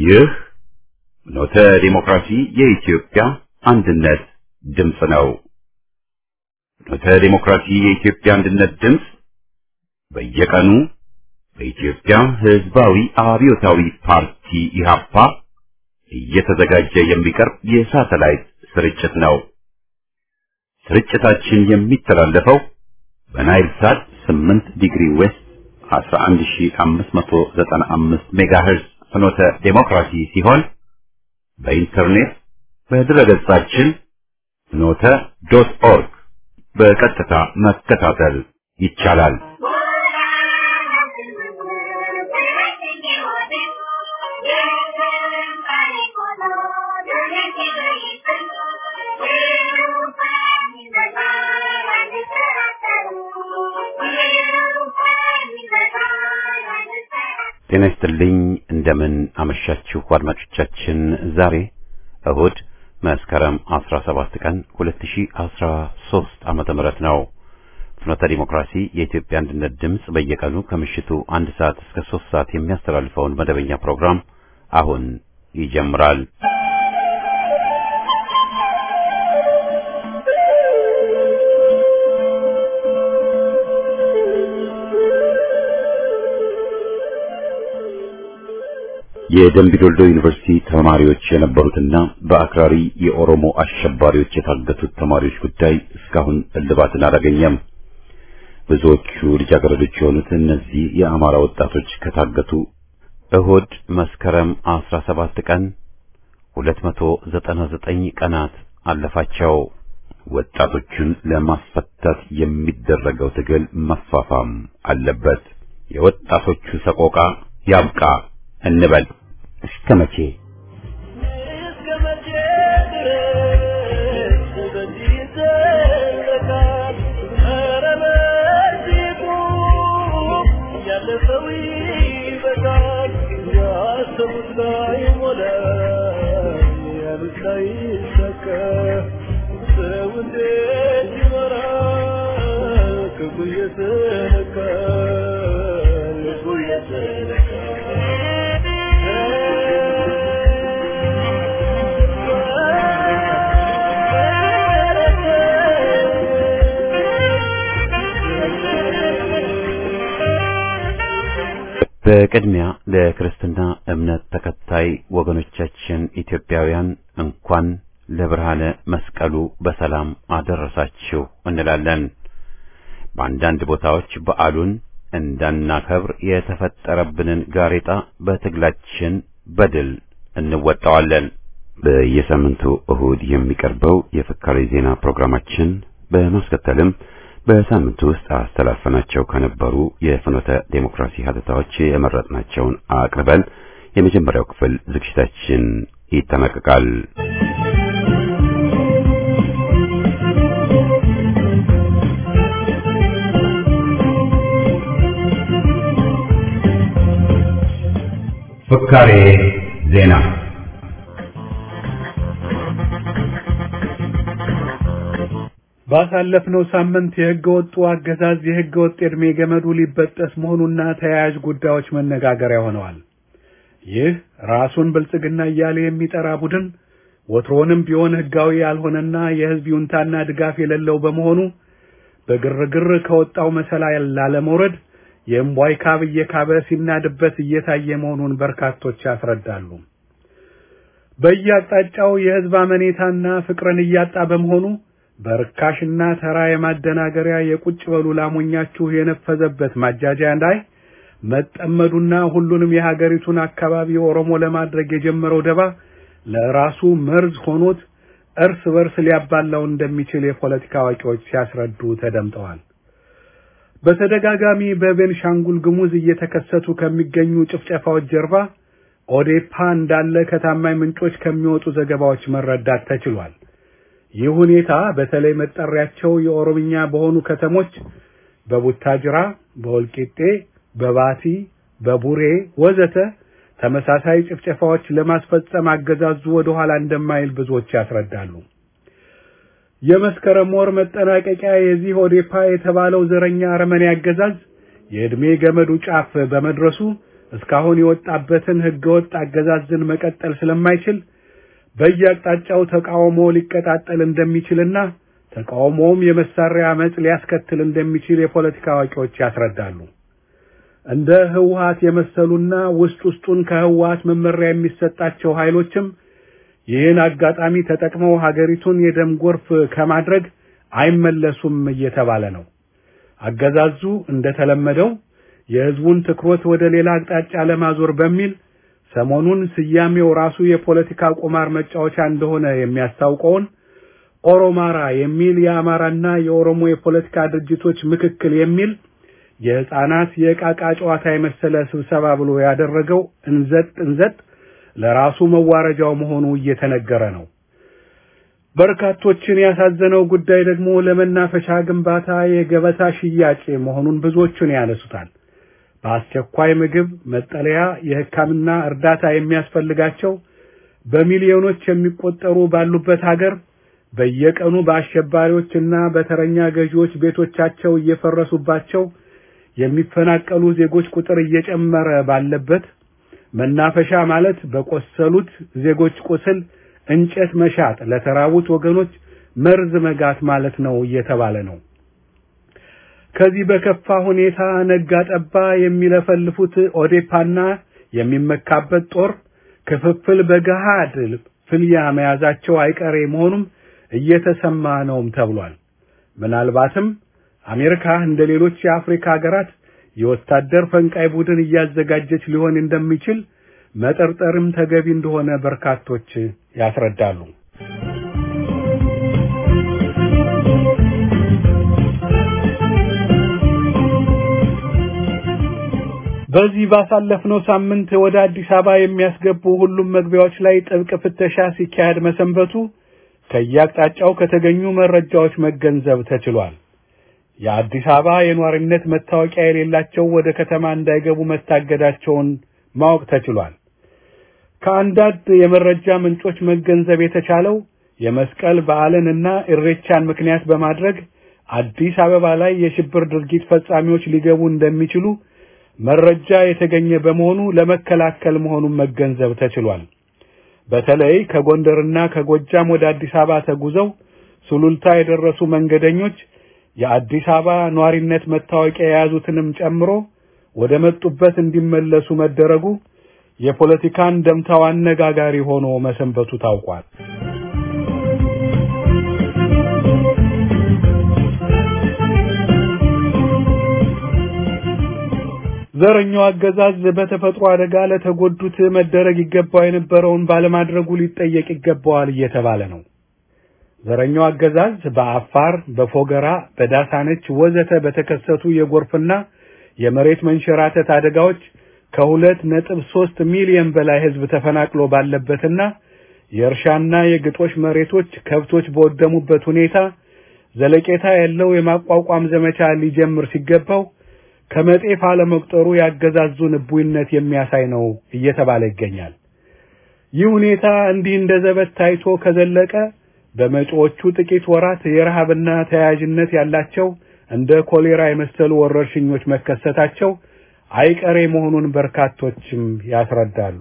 ይህ ኖተ ዲሞክራሲ የኢትዮጵያ አንድነት ድምፅ ነው። ኖተ ዲሞክራሲ የኢትዮጵያ አንድነት ድምፅ በየቀኑ በኢትዮጵያ ሕዝባዊ አብዮታዊ ፓርቲ ኢህአፓ እየተዘጋጀ የሚቀርብ የሳተላይት ስርጭት ነው። ስርጭታችን የሚተላለፈው በናይል ሳት 8 ዲግሪ ዌስት 11595 ሜጋሄርዝ ፍኖተ ዴሞክራሲ ሲሆን በኢንተርኔት በድረገጻችን ፍኖተ ዶት ኦርግ በቀጥታ መከታተል ይቻላል። ጤና ይስጥልኝ። እንደምን አመሻችሁ አድማጮቻችን። ዛሬ እሁድ መስከረም 17 ቀን 2013 ዓመተ ምህረት ነው። ፍኖተ ዲሞክራሲ የኢትዮጵያ አንድነት ድምፅ በየቀኑ ከምሽቱ አንድ ሰዓት እስከ ሶስት ሰዓት የሚያስተላልፈውን መደበኛ ፕሮግራም አሁን ይጀምራል። የደምቢዶልዶ ዩኒቨርሲቲ ተማሪዎች የነበሩትና በአክራሪ የኦሮሞ አሸባሪዎች የታገቱት ተማሪዎች ጉዳይ እስካሁን እልባትን አላገኘም። ብዙዎቹ ልጃገረዶች የሆኑት እነዚህ የአማራ ወጣቶች ከታገቱ እሁድ መስከረም 17 ቀን 299 ቀናት አለፋቸው። ወጣቶቹን ለማስፈታት የሚደረገው ትግል መፋፋም አለበት። የወጣቶቹ ሰቆቃ ያብቃ እንበል። እስከ መቼ በቅድሚያ ለክርስትና እምነት ተከታይ ወገኖቻችን ኢትዮጵያውያን እንኳን ለብርሃነ መስቀሉ በሰላም አደረሳችሁ እንላለን። በአንዳንድ ቦታዎች በዓሉን እንዳናከብር የተፈጠረብንን ጋሬጣ በትግላችን በድል እንወጣዋለን። በየሳምንቱ እሁድ የሚቀርበው የፍካሬ ዜና ፕሮግራማችን በማስከተልም በሳምንቱ ውስጥ አስተላልፈናቸው ከነበሩ የፍኖተ ዴሞክራሲ ሀተታዎች የመረጥናቸውን አቅርበን የመጀመሪያው ክፍል ዝግጅታችን ይጠናቀቃል። ፍካሬ ዜና ባሳለፍነው ሳምንት የሕገ ወጡ አገዛዝ የሕገ ወጥ የዕድሜ ገመዱ ሊበጠስ መሆኑና ተያያዥ ጉዳዮች መነጋገሪያ ሆነዋል። ይህ ራሱን ብልጽግና እያለ የሚጠራ ቡድን ወትሮንም ቢሆን ሕጋዊ ያልሆነና የሕዝብ ይሁንታና ድጋፍ የሌለው በመሆኑ በግርግር ከወጣው መሰላል ላለመውረድ የእምቧይ ካብ እየካበ ሲናድበት እየታየ መሆኑን በርካቶች ያስረዳሉ። በየአቅጣጫው የሕዝብ አመኔታና ፍቅርን እያጣ በመሆኑ በርካሽና ተራ የማደናገሪያ የቁጭ በሉ ላሞኛችሁ የነፈዘበት ማጃጃያ ላይ መጠመዱና ሁሉንም የሀገሪቱን አካባቢ ኦሮሞ ለማድረግ የጀመረው ደባ ለራሱ መርዝ ሆኖት እርስ በርስ ሊያባላው እንደሚችል የፖለቲካ አዋቂዎች ሲያስረዱ ተደምጠዋል። በተደጋጋሚ በቤንሻንጉል ጉሙዝ እየተከሰቱ ከሚገኙ ጭፍጨፋዎች ጀርባ ኦዴፓ እንዳለ ከታማኝ ምንጮች ከሚወጡ ዘገባዎች መረዳት ተችሏል። ይህ ሁኔታ በተለይ መጠሪያቸው የኦሮምኛ በሆኑ ከተሞች በቡታጅራ፣ በወልቂጤ፣ በባቲ፣ በቡሬ ወዘተ ተመሳሳይ ጭፍጨፋዎች ለማስፈጸም አገዛዙ ወደ ኋላ እንደማይል ብዙዎች ያስረዳሉ። የመስከረም ወር መጠናቀቂያ የዚህ ኦዴፓ የተባለው ዘረኛ አረመኔ አገዛዝ የዕድሜ ገመዱ ጫፍ በመድረሱ እስካሁን የወጣበትን ህገወጥ አገዛዝን መቀጠል ስለማይችል በየአቅጣጫው ተቃውሞ ሊቀጣጠል እንደሚችልና ተቃውሞውም የመሳሪያ አመጽ ሊያስከትል እንደሚችል የፖለቲካ አዋቂዎች ያስረዳሉ። እንደ ህወሓት የመሰሉና ውስጥ ውስጡን ከህወሓት መመሪያ የሚሰጣቸው ኃይሎችም ይህን አጋጣሚ ተጠቅመው ሀገሪቱን የደም ጎርፍ ከማድረግ አይመለሱም እየተባለ ነው። አገዛዙ እንደተለመደው የህዝቡን ትኩረት ወደ ሌላ አቅጣጫ ለማዞር በሚል ሰሞኑን ስያሜው ራሱ የፖለቲካ ቁማር መጫወቻ እንደሆነ የሚያስታውቀውን ኦሮማራ የሚል የአማራና የኦሮሞ የፖለቲካ ድርጅቶች ምክክል የሚል የህፃናት የዕቃቃ ጨዋታ የመሰለ ስብሰባ ብሎ ያደረገው እንዘጥ እንዘጥ ለራሱ መዋረጃው መሆኑ እየተነገረ ነው። በርካቶችን ያሳዘነው ጉዳይ ደግሞ ለመናፈሻ ግንባታ የገበታ ሽያጭ መሆኑን ብዙዎቹን ያነሱታል። በአስቸኳይ ምግብ፣ መጠለያ፣ የሕክምና እርዳታ የሚያስፈልጋቸው በሚሊዮኖች የሚቆጠሩ ባሉበት ሀገር በየቀኑ በአሸባሪዎችና በተረኛ ገዢዎች ቤቶቻቸው እየፈረሱባቸው የሚፈናቀሉ ዜጎች ቁጥር እየጨመረ ባለበት መናፈሻ ማለት በቆሰሉት ዜጎች ቁስል እንጨት መሻጥ፣ ለተራቡት ወገኖች መርዝ መጋት ማለት ነው እየተባለ ነው። ከዚህ በከፋ ሁኔታ ነጋ ጠባ የሚለፈልፉት ኦዴፓና የሚመካበት ጦር ክፍፍል በገሃድ ፍልያ መያዛቸው አይቀሬ መሆኑም እየተሰማ ነውም ተብሏል። ምናልባትም አሜሪካ እንደ ሌሎች የአፍሪካ ሀገራት የወታደር ፈንቃይ ቡድን እያዘጋጀች ሊሆን እንደሚችል መጠርጠርም ተገቢ እንደሆነ በርካቶች ያስረዳሉ። በዚህ ባሳለፍነው ሳምንት ወደ አዲስ አበባ የሚያስገቡ ሁሉም መግቢያዎች ላይ ጥብቅ ፍተሻ ሲካሄድ መሰንበቱ ከየአቅጣጫው ከተገኙ መረጃዎች መገንዘብ ተችሏል። የአዲስ አበባ የኗሪነት መታወቂያ የሌላቸው ወደ ከተማ እንዳይገቡ መታገዳቸውን ማወቅ ተችሏል። ከአንዳንድ የመረጃ ምንጮች መገንዘብ የተቻለው የመስቀል በዓልንና ኢሬቻን ምክንያት በማድረግ አዲስ አበባ ላይ የሽብር ድርጊት ፈጻሚዎች ሊገቡ እንደሚችሉ መረጃ የተገኘ በመሆኑ ለመከላከል መሆኑን መገንዘብ ተችሏል። በተለይ ከጎንደርና ከጎጃም ወደ አዲስ አበባ ተጉዘው ሱሉልታ የደረሱ መንገደኞች የአዲስ አበባ ኗሪነት መታወቂያ የያዙትንም ጨምሮ ወደ መጡበት እንዲመለሱ መደረጉ የፖለቲካን ደምታው አነጋጋሪ ሆኖ መሰንበቱ ታውቋል። ዘረኛው አገዛዝ በተፈጥሮ አደጋ ለተጎዱት መደረግ ይገባው የነበረውን ባለማድረጉ ሊጠየቅ ይገባዋል እየተባለ ነው። ዘረኛው አገዛዝ በአፋር፣ በፎገራ፣ በዳሳነች ወዘተ በተከሰቱ የጎርፍና የመሬት መንሸራተት አደጋዎች ከሁለት ነጥብ ሶስት ሚሊዮን በላይ ሕዝብ ተፈናቅሎ ባለበትና የእርሻና የግጦሽ መሬቶች ከብቶች በወደሙበት ሁኔታ ዘለቄታ ያለው የማቋቋም ዘመቻ ሊጀምር ሲገባው ከመጤፍ አለመቁጠሩ ያገዛዙን እቡይነት የሚያሳይ ነው እየተባለ ይገኛል። ይህ ሁኔታ እንዲህ እንደ ዘበት ታይቶ ከዘለቀ በመጪዎቹ ጥቂት ወራት የረሃብና ተያያዥነት ያላቸው እንደ ኮሌራ የመሰሉ ወረርሽኞች መከሰታቸው አይቀሬ መሆኑን በርካቶችም ያስረዳሉ።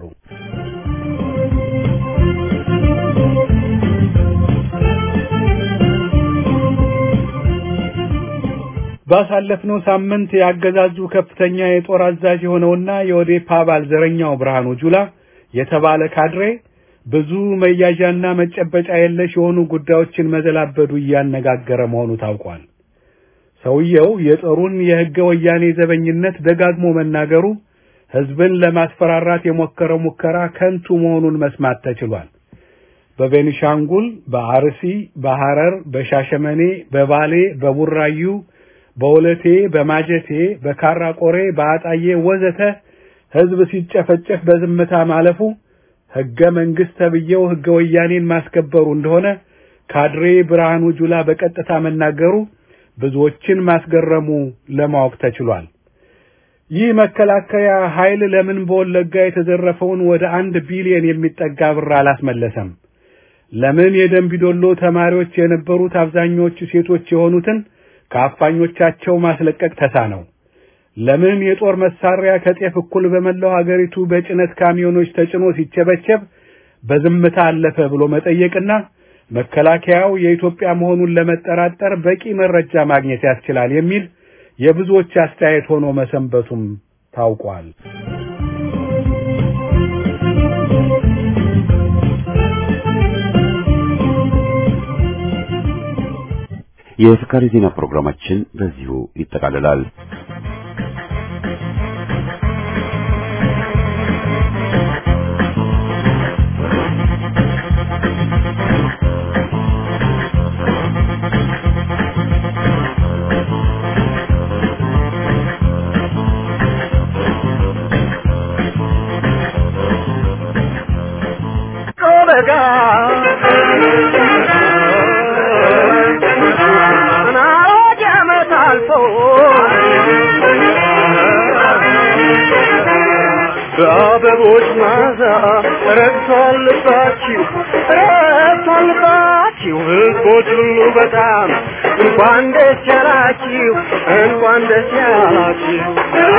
ባሳለፍነው ሳምንት ያገዛዙ ከፍተኛ የጦር አዛዥ የሆነውና የኦዴፓ አባል ዘረኛው ብርሃኑ ጁላ የተባለ ካድሬ ብዙ መያዣና መጨበጫ የለሽ የሆኑ ጉዳዮችን መዘላበዱ እያነጋገረ መሆኑ ታውቋል። ሰውየው የጦሩን የሕገ ወያኔ ዘበኝነት ደጋግሞ መናገሩ ሕዝብን ለማስፈራራት የሞከረው ሙከራ ከንቱ መሆኑን መስማት ተችሏል። በቤኒሻንጉል፣ በአርሲ፣ በሐረር፣ በሻሸመኔ፣ በባሌ፣ በቡራዩ በወለቴ፣ በማጀቴ፣ በካራ ቆሬ፣ በአጣዬ ወዘተ ሕዝብ ሲጨፈጨፍ በዝምታ ማለፉ ሕገ መንግሥት ተብዬው ሕገ ወያኔን ማስከበሩ እንደሆነ ካድሬ ብርሃኑ ጁላ በቀጥታ መናገሩ ብዙዎችን ማስገረሙ ለማወቅ ተችሏል። ይህ መከላከያ ኃይል ለምን በወለጋ የተዘረፈውን ወደ አንድ ቢሊዮን የሚጠጋ ብር አላስመለሰም? ለምን የደንቢዶሎ ተማሪዎች የነበሩት አብዛኞቹ ሴቶች የሆኑትን ከአፋኞቻቸው ማስለቀቅ ተሳነው? ለምን የጦር መሳሪያ ከጤፍ እኩል በመላው ሀገሪቱ በጭነት ካሚዮኖች ተጭኖ ሲቸበቸብ በዝምታ አለፈ ብሎ መጠየቅና መከላከያው የኢትዮጵያ መሆኑን ለመጠራጠር በቂ መረጃ ማግኘት ያስችላል የሚል የብዙዎች አስተያየት ሆኖ መሰንበቱም ታውቋል። የፍካሪ ዜና ፕሮግራማችን በዚሁ ይጠቃልላል። በአበቦች ማዛ ረግቷል ልባችሁ ረግቷል ልባችሁ ሕዝቦች ሁሉ በጣም እንኳን ደስ ያላችሁ እንኳን ደስ ያላችሁ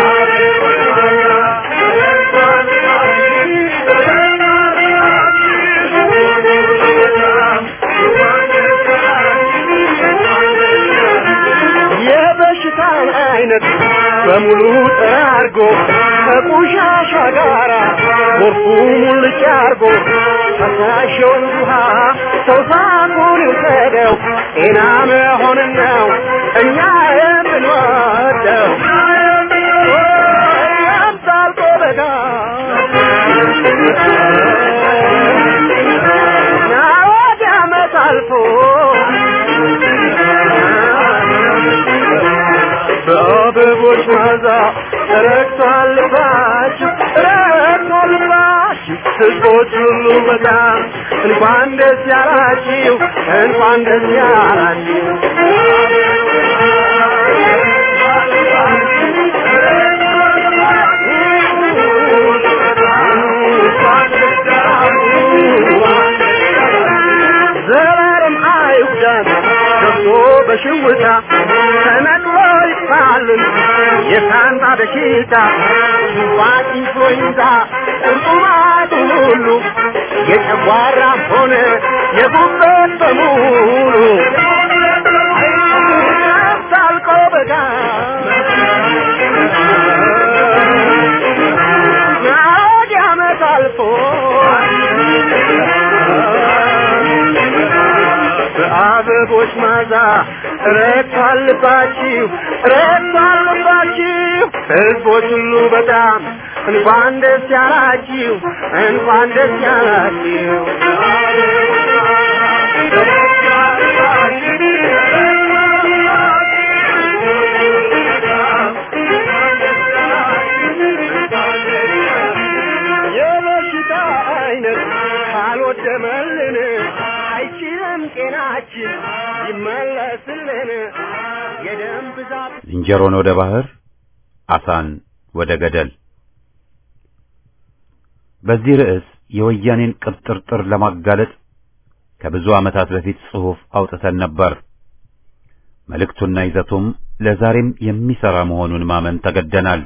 የበሽታን አይነት በሙሉ ጠራርጎ ከቆሻሻ ጋራ ጎርፉ ሙልጭ አርጎ ፈሳሽውን ውሃ ሰው ሳቁን ይውሰደው ጤና መሆንን ነው እኛ የምንወደው ያምጣልቆ በጋ ናወድ ዓመት አልፎ በአበቦች ማዛ ረግቷል ልባችሁ ረግቷል ልባችሁ ሕዝቦች ሁሉ በጣም እንኳን ደስ ያላችሁ እንኳን ደስ ያላችሁ ዘላለም አይጉዳን ገብቶ በሽውታ ተነቅሎ ይጥፋልን የሳንባ በሽታ ሽንፋት ኢንፍሉዌንዛ ቁርጡማቱ ሁሉ የጨጓራ ሆነ የጉበት በሙሉ ታልቆ በጋ ናወድ ዓመት አልፎ በአበቦች ማዛ ረግቷል ልባችሁ ረግቷል ልባችሁ ሕዝቦች ሁሉ በጣም እንኳን ደስ ያላችሁ እንኳን ደስ ያላችሁ የበሽታ አይነት ካልወደመልን አይችልም ጤናችን ይመለስልን የደም ብዛት ዝንጀሮን ወደ ባህር፣ አሳን ወደ ገደል። በዚህ ርዕስ የወያኔን ቅብጥርጥር ለማጋለጥ ከብዙ ዓመታት በፊት ጽሑፍ አውጥተን ነበር። መልእክቱና ይዘቱም ለዛሬም የሚሠራ መሆኑን ማመን ተገደናል።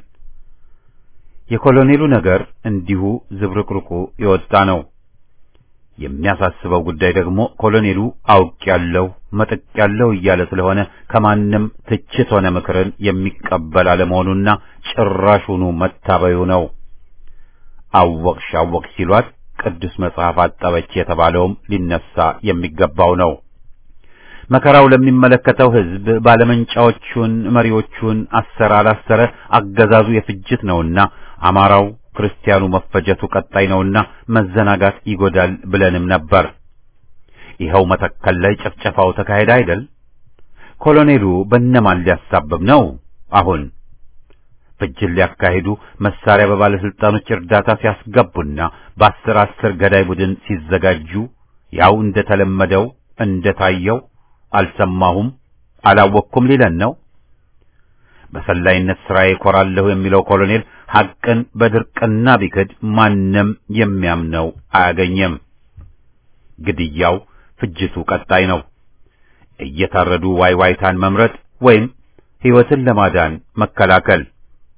የኮሎኔሉ ነገር እንዲሁ ዝብርቅርቁ የወጣ ነው። የሚያሳስበው ጉዳይ ደግሞ ኮሎኔሉ አውቅ ያለው መጠቅ ያለው እያለ ስለሆነ ከማንም ትችት ሆነ ምክርን የሚቀበል አለመሆኑና ጭራሹኑ መታበዩ ነው። አወቅሽ አወቅሽ ሲሏት ቅዱስ መጽሐፍ አጠበች የተባለውም ሊነሳ የሚገባው ነው። መከራው ለሚመለከተው ሕዝብ ባለመንጫዎቹን መሪዎቹን አሰረ አላሰረ አገዛዙ የፍጅት ነውና አማራው ክርስቲያኑ መፈጀቱ ቀጣይ ነውና መዘናጋት ይጎዳል ብለንም ነበር። ይኸው መተከል ላይ ጭፍጨፋው ተካሄደ አይደል? ኮሎኔሉ በነማን ሊያሳብብ ነው? አሁን ፍጅት ሊያካሂዱ መሳሪያ በባለስልጣኖች እርዳታ ሲያስገቡና በአስር አስር ገዳይ ቡድን ሲዘጋጁ ያው እንደተለመደው እንደታየው አልሰማሁም አላወቅኩም ሊለን ነው። በሰላይነት ስራዬ እኮራለሁ የሚለው ኮሎኔል ሐቅን በድርቅና ቢክድ ማንም የሚያምነው አያገኘም። ግድያው፣ ፍጅቱ ቀጣይ ነው። እየታረዱ ዋይዋይታን መምረጥ ወይም ሕይወትን ለማዳን መከላከል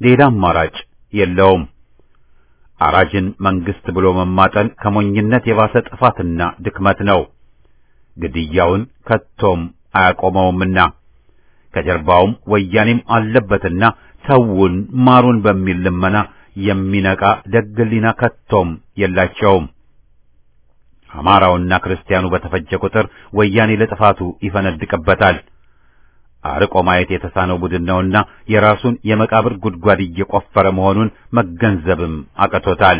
ሌላ አማራጭ የለውም። አራጅን መንግስት ብሎ መማጠን ከሞኝነት የባሰ ጥፋትና ድክመት ነው። ግድያውን ከቶም አያቆመውምና ከጀርባውም ወያኔም አለበትና ተውን ማሩን በሚል ልመና የሚነቃ ደግ ሕሊና ከቶም የላቸውም። አማራውና ክርስቲያኑ በተፈጀ ቁጥር ወያኔ ለጥፋቱ ይፈነድቅበታል። አርቆ ማየት የተሳነው ቡድን ነውና የራሱን የመቃብር ጉድጓድ እየቆፈረ መሆኑን መገንዘብም አቅቶታል።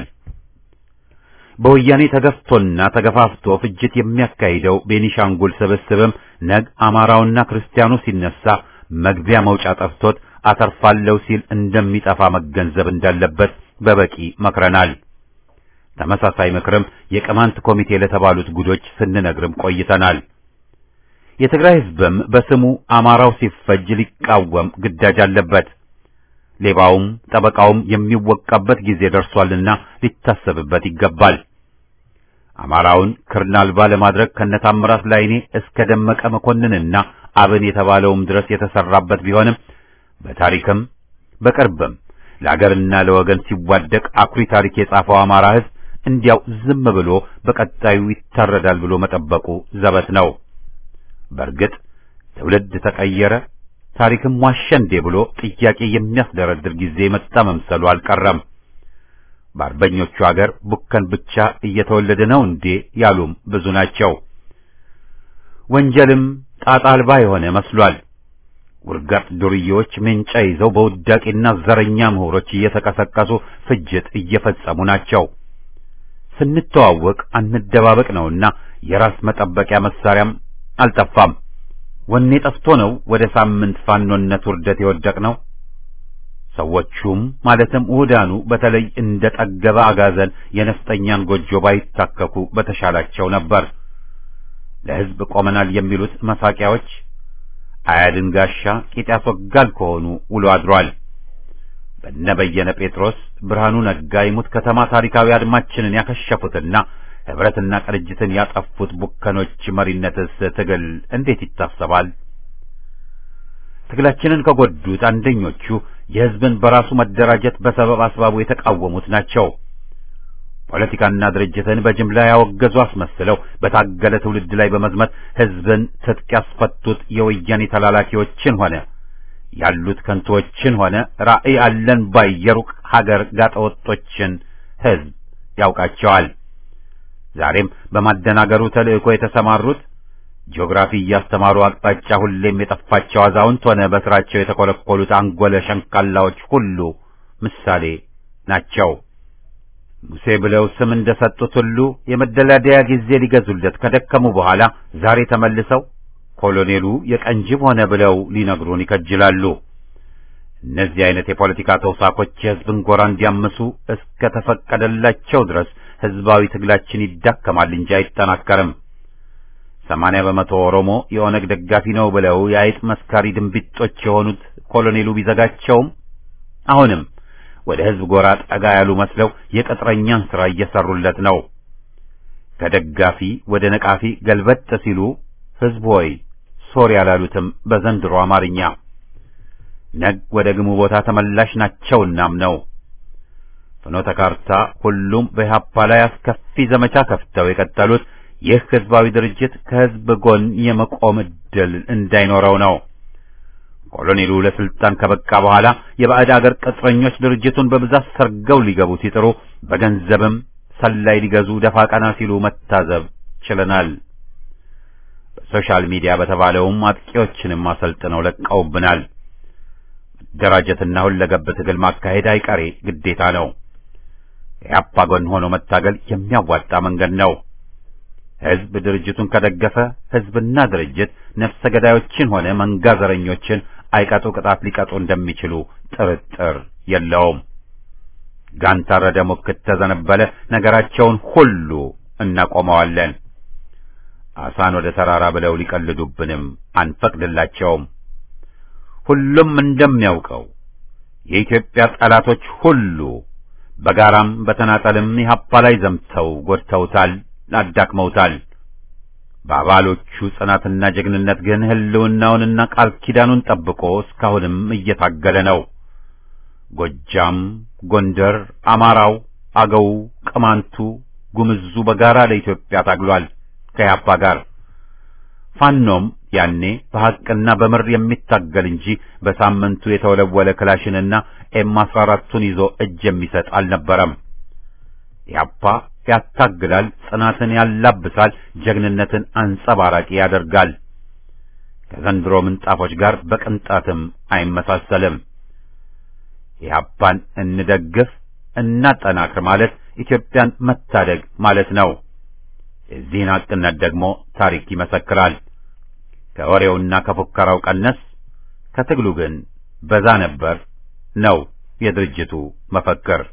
በወያኔ ተገፍቶና ተገፋፍቶ ፍጅት የሚያካሂደው ቤኒሻንጉል ስብስብም ነግ አማራውና ክርስቲያኑ ሲነሳ መግቢያ መውጫ ጠፍቶት አተርፋለሁ ሲል እንደሚጠፋ መገንዘብ እንዳለበት በበቂ መክረናል። ተመሳሳይ ምክርም የቅማንት ኮሚቴ ለተባሉት ጉዶች ስንነግርም ቆይተናል። የትግራይ ሕዝብም በስሙ አማራው ሲፈጅ ሊቃወም ግዳጅ አለበት። ሌባውም ጠበቃውም የሚወቃበት ጊዜ ደርሷልና ሊታሰብበት ይገባል። አማራውን ክርን አልባ ለማድረግ ከነታምራት ላይኔ እስከ ደመቀ መኮንንና አብን የተባለውም ድረስ የተሰራበት ቢሆንም በታሪክም በቅርብም ለአገርና ለወገን ሲዋደቅ አኩሪ ታሪክ የጻፈው አማራ ሕዝብ እንዲያው ዝም ብሎ በቀጣዩ ይታረዳል ብሎ መጠበቁ ዘበት ነው። በእርግጥ ትውልድ ተቀየረ፣ ታሪክም ዋሸ እንዴ ብሎ ጥያቄ የሚያስደረድር ጊዜ መጣ መምሰሉ አልቀረም። በአርበኞቹ አገር ቡከን ብቻ እየተወለደ ነው እንዴ ያሉም ብዙ ናቸው። ወንጀልም ጣጣ አልባ የሆነ መስሏል። ውርጋጥ ዱርዬዎች ሜንጫ ይዘው በውዳቂና ዘረኛ ምሁሮች እየተቀሰቀሱ ፍጅት እየፈጸሙ ናቸው። ስንተዋወቅ አንደባበቅ ነውና የራስ መጠበቂያ መሳሪያም አልጠፋም። ወኔ ጠፍቶ ነው ወደ ሳምንት ፋኖነት ውርደት የወደቅ ነው። ሰዎቹም ማለትም ውህዳኑ በተለይ እንደ ጠገበ አጋዘን የነፍጠኛን ጎጆ ባይታከኩ በተሻላቸው ነበር። ለሕዝብ ቆመናል የሚሉት መሳቂያዎች አያድን ጋሻ ቂጥ ያስወጋል ከሆኑ ውሎ አድሯል። በነ በየነ ጴጥሮስ፣ ብርሃኑ ነጋ የሙት ከተማ ታሪካዊ አድማችንን ያከሸፉትና ህብረትና ቅንጅትን ያጠፉት ቡከኖች መሪነትስ ትግል እንዴት ይታሰባል? ትግላችንን ከጎዱት አንደኞቹ የህዝብን በራሱ መደራጀት በሰበብ አስባቡ የተቃወሙት ናቸው። ፖለቲካና ድርጅትን በጅምላ ያወገዙ አስመስለው በታገለ ትውልድ ላይ በመዝመት ህዝብን ትጥቅ ያስፈቱት የወያኔ ተላላኪዎችን ሆነ ያሉት ከንቶችን ሆነ ራዕይ አለን ባይ የሩቅ ሀገር ጋጠወጦችን ህዝብ ያውቃቸዋል። ዛሬም በማደናገሩ ተልእኮ የተሰማሩት ጂኦግራፊ እያስተማሩ አቅጣጫ ሁሌም የጠፋቸው አዛውንት ሆነ በስራቸው የተኮለኮሉት አንጎለ ሸንካላዎች ሁሉ ምሳሌ ናቸው። ሙሴ ብለው ስም እንደሰጡት ሁሉ የመደላደያ ጊዜ ሊገዙለት ከደከሙ በኋላ ዛሬ ተመልሰው ኮሎኔሉ የቀንጅብ ሆነ ብለው ሊነግሩን ይከጅላሉ። እነዚህ አይነት የፖለቲካ ተውሳኮች የህዝብን ጎራ እንዲያምሱ እስከ ተፈቀደላቸው ድረስ ህዝባዊ ትግላችን ይዳከማል እንጂ አይጠናከርም። ሰማንያ በመቶ ኦሮሞ የኦነግ ደጋፊ ነው ብለው የአይጥ መስካሪ ድንቢጦች የሆኑት ኮሎኔሉ ቢዘጋቸውም አሁንም ወደ ህዝብ ጎራ ጠጋ ያሉ መስለው የቅጥረኛን ሥራ እየሰሩለት ነው። ከደጋፊ ወደ ነቃፊ ገልበጥ ሲሉ ህዝብ ሆይ ሶሪ ያላሉትም በዘንድሮ አማርኛ ነግ ወደ ግሙ ቦታ ተመላሽ ናቸውናም ነው። ፍኖተ ካርታ ሁሉም በኢህአፓ ላይ አስከፊ ዘመቻ ከፍተው የቀጠሉት ይህ ህዝባዊ ድርጅት ከህዝብ ጎን የመቆም ዕድል እንዳይኖረው ነው። ኮሎኔሉ ለስልጣን ከበቃ በኋላ የባዕድ አገር ቅጥረኞች ድርጅቱን በብዛት ሰርገው ሊገቡ ሲጥሩ በገንዘብም ሰላይ ሊገዙ ደፋ ቀና ሲሉ መታዘብ ችለናል። በሶሻል ሚዲያ በተባለውም አጥቂዎችንም አሰልጥነው ለቀውብናል። መደራጀትና ሁለገብ ትግል ማካሄድ አይቀሬ ግዴታ ነው። የአፓ ጎን ሆኖ መታገል የሚያዋጣ መንገድ ነው። ህዝብ ድርጅቱን ከደገፈ ህዝብና ድርጅት ነፍሰ ገዳዮችን ሆነ መንጋ ዘረኞችን አይቀጡ ቅጣት ሊቀጡ እንደሚችሉ ጥርጥር የለውም። ጋን ታረደ፣ ሙክት ተዘነበለ፣ ነገራቸውን ሁሉ እናቆመዋለን። አሳን ወደ ተራራ ብለው ሊቀልዱብንም አንፈቅድላቸውም። ሁሉም እንደሚያውቀው የኢትዮጵያ ጠላቶች ሁሉ በጋራም በተናጠልም ኢህአፓ ላይ ዘምተው ጎድተውታል፣ አዳክመውታል። በአባሎቹ ጽናትና ጀግንነት ግን ህልውናውንና ቃል ኪዳኑን ጠብቆ እስካሁንም እየታገለ ነው። ጎጃም፣ ጎንደር፣ አማራው፣ አገው፣ ቅማንቱ፣ ጉምዙ በጋራ ለኢትዮጵያ ታግሏል ከያፓ ጋር። ፋኖም ያኔ በሐቅና በምር የሚታገል እንጂ በሳምንቱ የተወለወለ ክላሽንና ኤም 14ቱን ይዞ እጅ የሚሰጥ አልነበረም። ያፓ ያታግላል፣ ጽናትን ያላብሳል፣ ጀግንነትን አንጸባራቂ ያደርጋል። ከዘንድሮ ምንጣፎች ጋር በቅንጣትም አይመሳሰልም። ኢህአፓን እንደግፍ እናጠናክር ማለት ኢትዮጵያን መታደግ ማለት ነው። የዚህን ሐቅነት ደግሞ ታሪክ ይመሰክራል። ከወሬውና ከፉከራው ቀነስ፣ ከትግሉ ግን በዛ ነበር ነው የድርጅቱ መፈክር።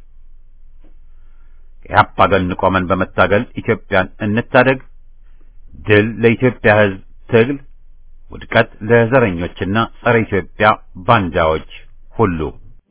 ኢህአፓ ጎን ቆመን በመታገል ኢትዮጵያን እንታደግ። ድል ለኢትዮጵያ ሕዝብ ትግል፣ ውድቀት ለዘረኞችና ጸረ ኢትዮጵያ ባንዳዎች ሁሉ።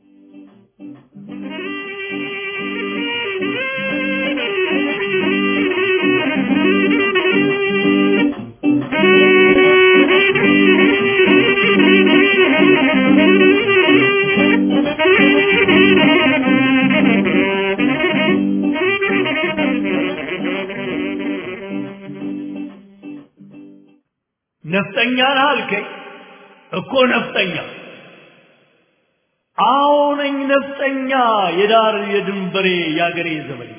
ነፍጠኛ ነህ አልከኝ እኮ ነፍጠኛ አዎ ነኝ ነፍጠኛ የዳር የድንበሬ የአገሬ ዘመን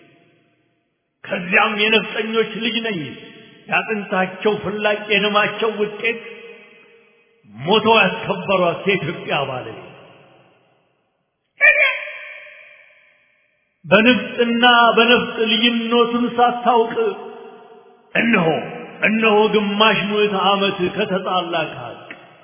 ከዚያም የነፍጠኞች ልጅ ነኝ ያጥንታቸው ፍላጭ የደማቸው ውጤት ሞተው ያስከበሯት የኢትዮጵያ ባለቤት በንፍጥና በነፍጥ ልዩነቱን ሳታውቅ እነሆ እነሆ ግማሽ ምዕተ ዓመት ከተጣላ ከሀቅ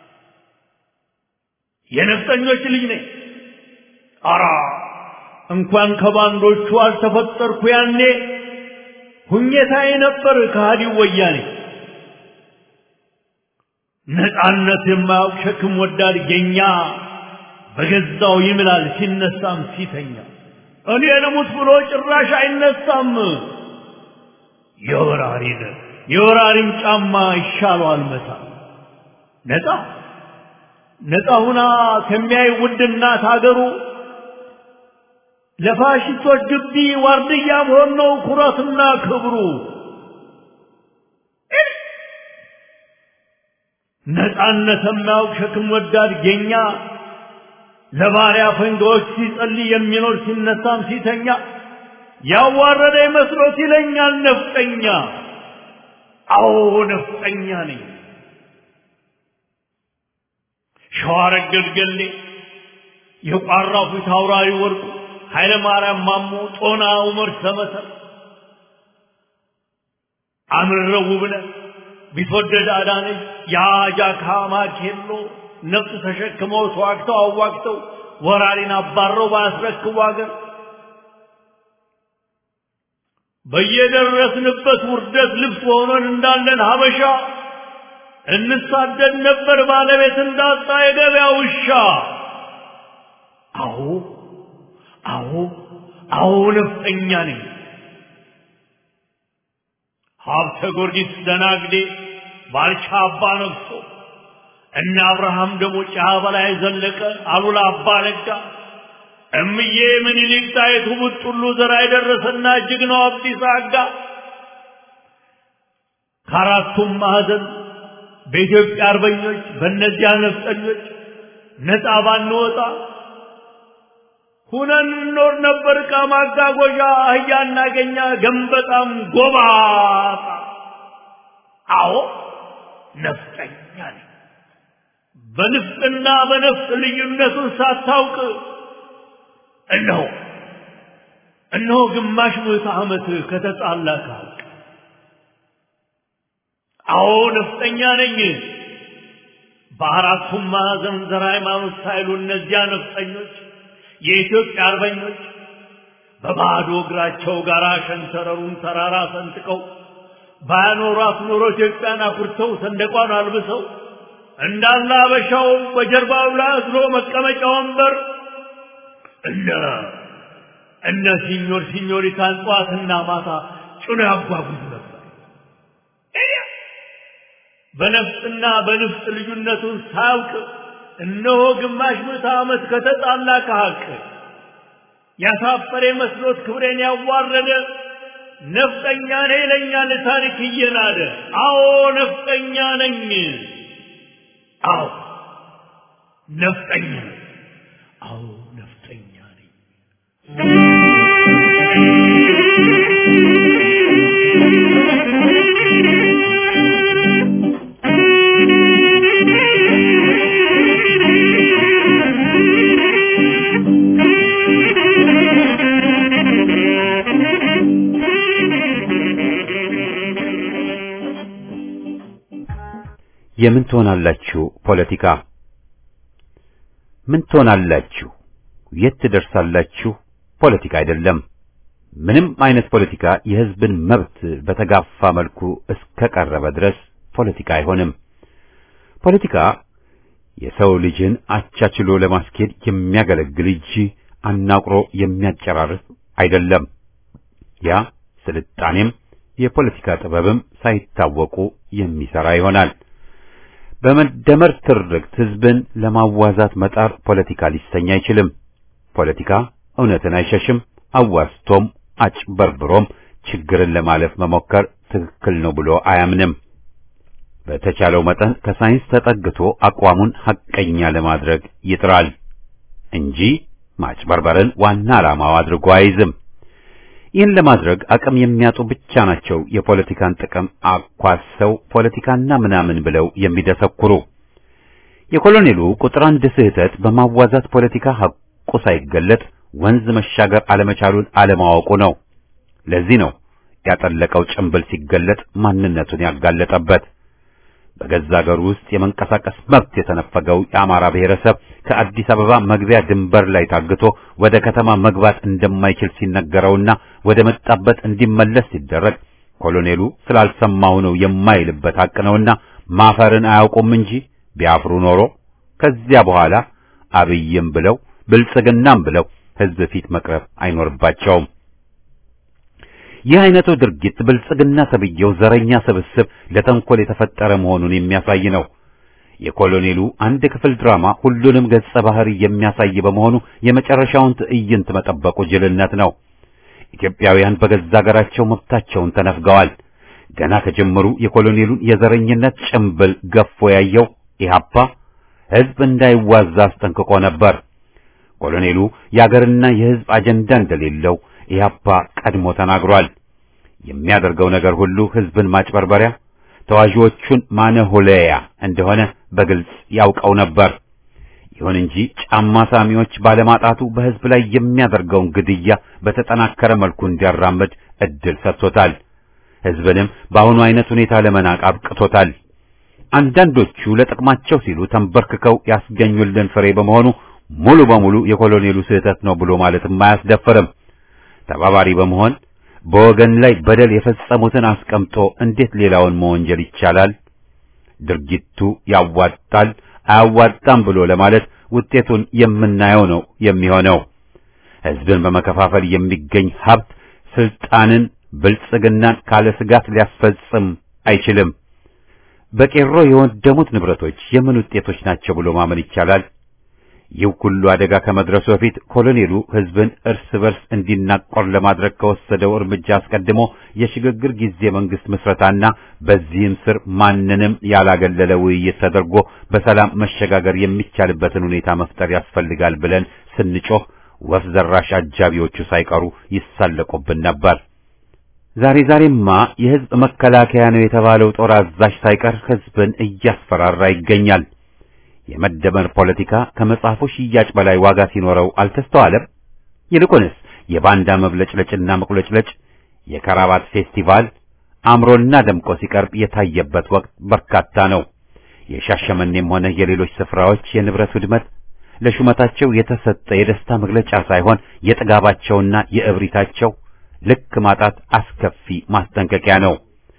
የነፍጠኞች ልጅ ነኝ። አራ እንኳን ከባንዶቹ አልተፈጠርኩ ያኔ ሁኘታዬ ነበር ከሃዲው ወያኔ። ነፃነት የማያውቅ ሸክም ወዳድ ጌኛ በገዛው ይምላል ሲነሳም ሲተኛ እኔ ልሙት ብሎ ጭራሽ አይነሳም። የወራሪን የወራሪም ጫማ ይሻለዋል መታ ነፃ ነፃ ሁና ከሚያይ ውድ እናት አገሩ ለፋሽስቶች ግቢ ዋርድያ መሆን ነው ኩራትና ክብሩ። ነፃነት የማያውቅ ሸክም ወዳድ ጌኛ ለባሪያ ፈንጋዎች ሲጸልይ የሚኖር ሲነሳም ሲተኛ ያዋረደ መስሎት ይለኛል ነፍጠኛ። አዎ ነፍጠኛ ነኝ። ሸዋረገድ ገሌ የቋራው ፊት አውራሪ ወርቁ ኃይለ ማርያም ማሞ ጦና ዑመር ሰመሰር አምረው ውብነህ ቢትወደድ አዳነች የአጃካ ማኬሎ ነፍጥ ተሸክመው ተዋግተው አዋግተው ወራሪን አባረው ባያስረክቡ አገር በየደረስንበት ውርደት ልብስ ሆነን እንዳለን ሀበሻ እንሳደድ ነበር ባለቤት እንዳጣ የገበያ ውሻ። አዎ አዎ አዎ ነፍጠኛ ነኝ። ሀብተ ጊዮርጊስ ደናግዴ ባልቻ አባ ነግሶ እነ አብርሃም ደግሞ ጫ በላይ ዘለቀ አሉላ አባ ነጋ እምዬ ምኒልክ ጣይቱ ቡጥሉ ዘራ የደረሰና ጀግናው አብዲሳ አጋ ከአራቱም ማዕዘን በኢትዮጵያ አርበኞች በእነዚያ ነፍጠኞች ነፃ ባንወጣ ሁነን እንኖር ነበር። ዕቃ ማጓጓዣ አህያ እናገኛ ገንበጣም ጎባጣ። አዎ ነፍጠኛ ነኝ። በንፍጥና በነፍጥ ልዩነቱን ሳታውቅ እነሆ እነሆ ግማሽ ምዕተ ዓመት ከተጣላ ከሀቅ አዎ ነፍጠኛ ነኝ። በአራቱም ማዕዘን ዘር ሃይማኖት ሳይሉ እነዚያ ነፍጠኞች የኢትዮጵያ አርበኞች በባዶ እግራቸው ጋራ ሸንተረሩን ተራራ ሰንጥቀው ባያኖሯት ኖሮ ኢትዮጵያን አኩርተው ሰንደቋን አልብሰው እንዳለ አበሻው በጀርባው ላይ አዝሎ መቀመጫ ወንበር እነ እነ ሲኞር ሲኞሪታን ጠዋትና ማታ ጭኖ ያጓጉዝ ነበር። በነፍጥና በንፍጥ ልዩነቱን ሳያውቅ እነሆ ግማሽ ምዕተ ዓመት ከተጣላ ከሐቅ ያሳፈረ መስሎት ክብሬን ያዋረደ ነፍጠኛ ነኝ ይለኛል ታሪክ እየናደ። አዎ ነፍጠኛ ነኝ። አዎ ነፍጠኛ ነኝ። አዎ ነፍጠኛ ነኝ። የምን ትሆናላችሁ ፖለቲካ ምን ትሆናላችሁ የት ትደርሳላችሁ ፖለቲካ አይደለም ምንም አይነት ፖለቲካ የህዝብን መብት በተጋፋ መልኩ እስከቀረበ ድረስ ፖለቲካ አይሆንም ፖለቲካ የሰው ልጅን አቻችሎ ለማስኬድ የሚያገለግል እንጂ አናቁሮ የሚያጨራርስ አይደለም ያ ስልጣኔም የፖለቲካ ጥበብም ሳይታወቁ የሚሰራ ይሆናል በመደመር ትርክት ህዝብን ለማዋዛት መጣር ፖለቲካ ሊሰኝ አይችልም። ፖለቲካ እውነትን አይሸሽም። አዋስቶም አጭበርብሮም ችግርን ለማለፍ መሞከር ትክክል ነው ብሎ አያምንም። በተቻለው መጠን ከሳይንስ ተጠግቶ አቋሙን ሐቀኛ ለማድረግ ይጥራል እንጂ ማጭበርበርን ዋና ዓላማው አድርጎ አይዝም። ይህን ለማድረግ አቅም የሚያጡ ብቻ ናቸው የፖለቲካን ጥቅም አኳሰው ፖለቲካና ምናምን ብለው የሚደሰኩሩ። የኮሎኔሉ ቁጥር አንድ ስህተት በማዋዛት ፖለቲካ ሐቁ ሳይገለጥ ወንዝ መሻገር አለመቻሉን አለማወቁ ነው። ለዚህ ነው ያጠለቀው ጭንብል ሲገለጥ ማንነቱን ያጋለጠበት። በገዛ አገሩ ውስጥ የመንቀሳቀስ መብት የተነፈገው የአማራ ብሔረሰብ ከአዲስ አበባ መግቢያ ድንበር ላይ ታግቶ ወደ ከተማ መግባት እንደማይችል ሲነገረውና ወደ መጣበት እንዲመለስ ሲደረግ ኮሎኔሉ ስላልሰማው ነው የማይልበት ሐቅ ነውና ማፈርን አያውቁም እንጂ ቢያፍሩ ኖሮ ከዚያ በኋላ አብይም ብለው ብልጽግናም ብለው ሕዝብ ፊት መቅረብ አይኖርባቸውም። ይህ አይነቱ ድርጊት ብልጽግና ተብዬው ዘረኛ ስብስብ ለተንኮል የተፈጠረ መሆኑን የሚያሳይ ነው። የኮሎኔሉ አንድ ክፍል ድራማ ሁሉንም ገጸ ባህሪ የሚያሳይ በመሆኑ የመጨረሻውን ትዕይንት መጠበቁ ጅልነት ነው። ኢትዮጵያውያን በገዛ ሀገራቸው መብታቸውን ተነፍገዋል። ገና ከጀመሩ የኮሎኔሉን የዘረኝነት ጭምብል ገፎ ያየው ኢህአፓ ሕዝብ እንዳይዋዛ አስጠንቅቆ ነበር። ኮሎኔሉ የአገርና የሕዝብ አጀንዳ እንደሌለው ኢህአፓ ቀድሞ ተናግሯል። የሚያደርገው ነገር ሁሉ ሕዝብን ማጭበርበሪያ፣ ተዋዢዎቹን ማነሆለያ እንደሆነ በግልጽ ያውቀው ነበር። ይሁን እንጂ ጫማ ሳሚዎች ባለማጣቱ በሕዝብ ላይ የሚያደርገውን ግድያ በተጠናከረ መልኩ እንዲያራምድ እድል ሰጥቶታል። ሕዝብንም በአሁኑ አይነት ሁኔታ ለመናቅ አብቅቶታል። አንዳንዶቹ ለጥቅማቸው ሲሉ ተንበርክከው ያስገኙልን ፍሬ በመሆኑ ሙሉ በሙሉ የኮሎኔሉ ስህተት ነው ብሎ ማለትም አያስደፍርም። ተባባሪ በመሆን በወገን ላይ በደል የፈጸሙትን አስቀምጦ እንዴት ሌላውን መወንጀል ይቻላል? ድርጊቱ ያዋጣል አያዋጣም ብሎ ለማለት ውጤቱን የምናየው ነው የሚሆነው። ሕዝብን በመከፋፈል የሚገኝ ሀብት ስልጣንን፣ ብልጽግናን ካለ ስጋት ሊያስፈጽም አይችልም። በቄሮ የወደሙት ንብረቶች የምን ውጤቶች ናቸው ብሎ ማመን ይቻላል? ይህ ሁሉ አደጋ ከመድረሱ በፊት ኮሎኔሉ ሕዝብን እርስ በርስ እንዲናቆር ለማድረግ ከወሰደው እርምጃ አስቀድሞ የሽግግር ጊዜ መንግስት ምስረታና በዚህም ስር ማንንም ያላገለለ ውይይት ተደርጎ በሰላም መሸጋገር የሚቻልበትን ሁኔታ መፍጠር ያስፈልጋል ብለን ስንጮህ ወፍ ዘራሽ አጃቢዎቹ ሳይቀሩ ይሳለቁብን ነበር። ዛሬ ዛሬማ የሕዝብ መከላከያ ነው የተባለው ጦር አዛዥ ሳይቀር ሕዝብን እያስፈራራ ይገኛል። የመደመር ፖለቲካ ከመጽሐፉ ሽያጭ በላይ ዋጋ ሲኖረው አልተስተዋለም። ይልቁንስ የባንዳ መብለጭለጭና መቁለጭለጭ የከራባት ፌስቲቫል አምሮና ደምቆ ሲቀርብ የታየበት ወቅት በርካታ ነው። የሻሸመኔም ሆነ የሌሎች ስፍራዎች የንብረት ውድመት ለሹመታቸው የተሰጠ የደስታ መግለጫ ሳይሆን የጥጋባቸውና የእብሪታቸው ልክ ማጣት አስከፊ ማስጠንቀቂያ ነው።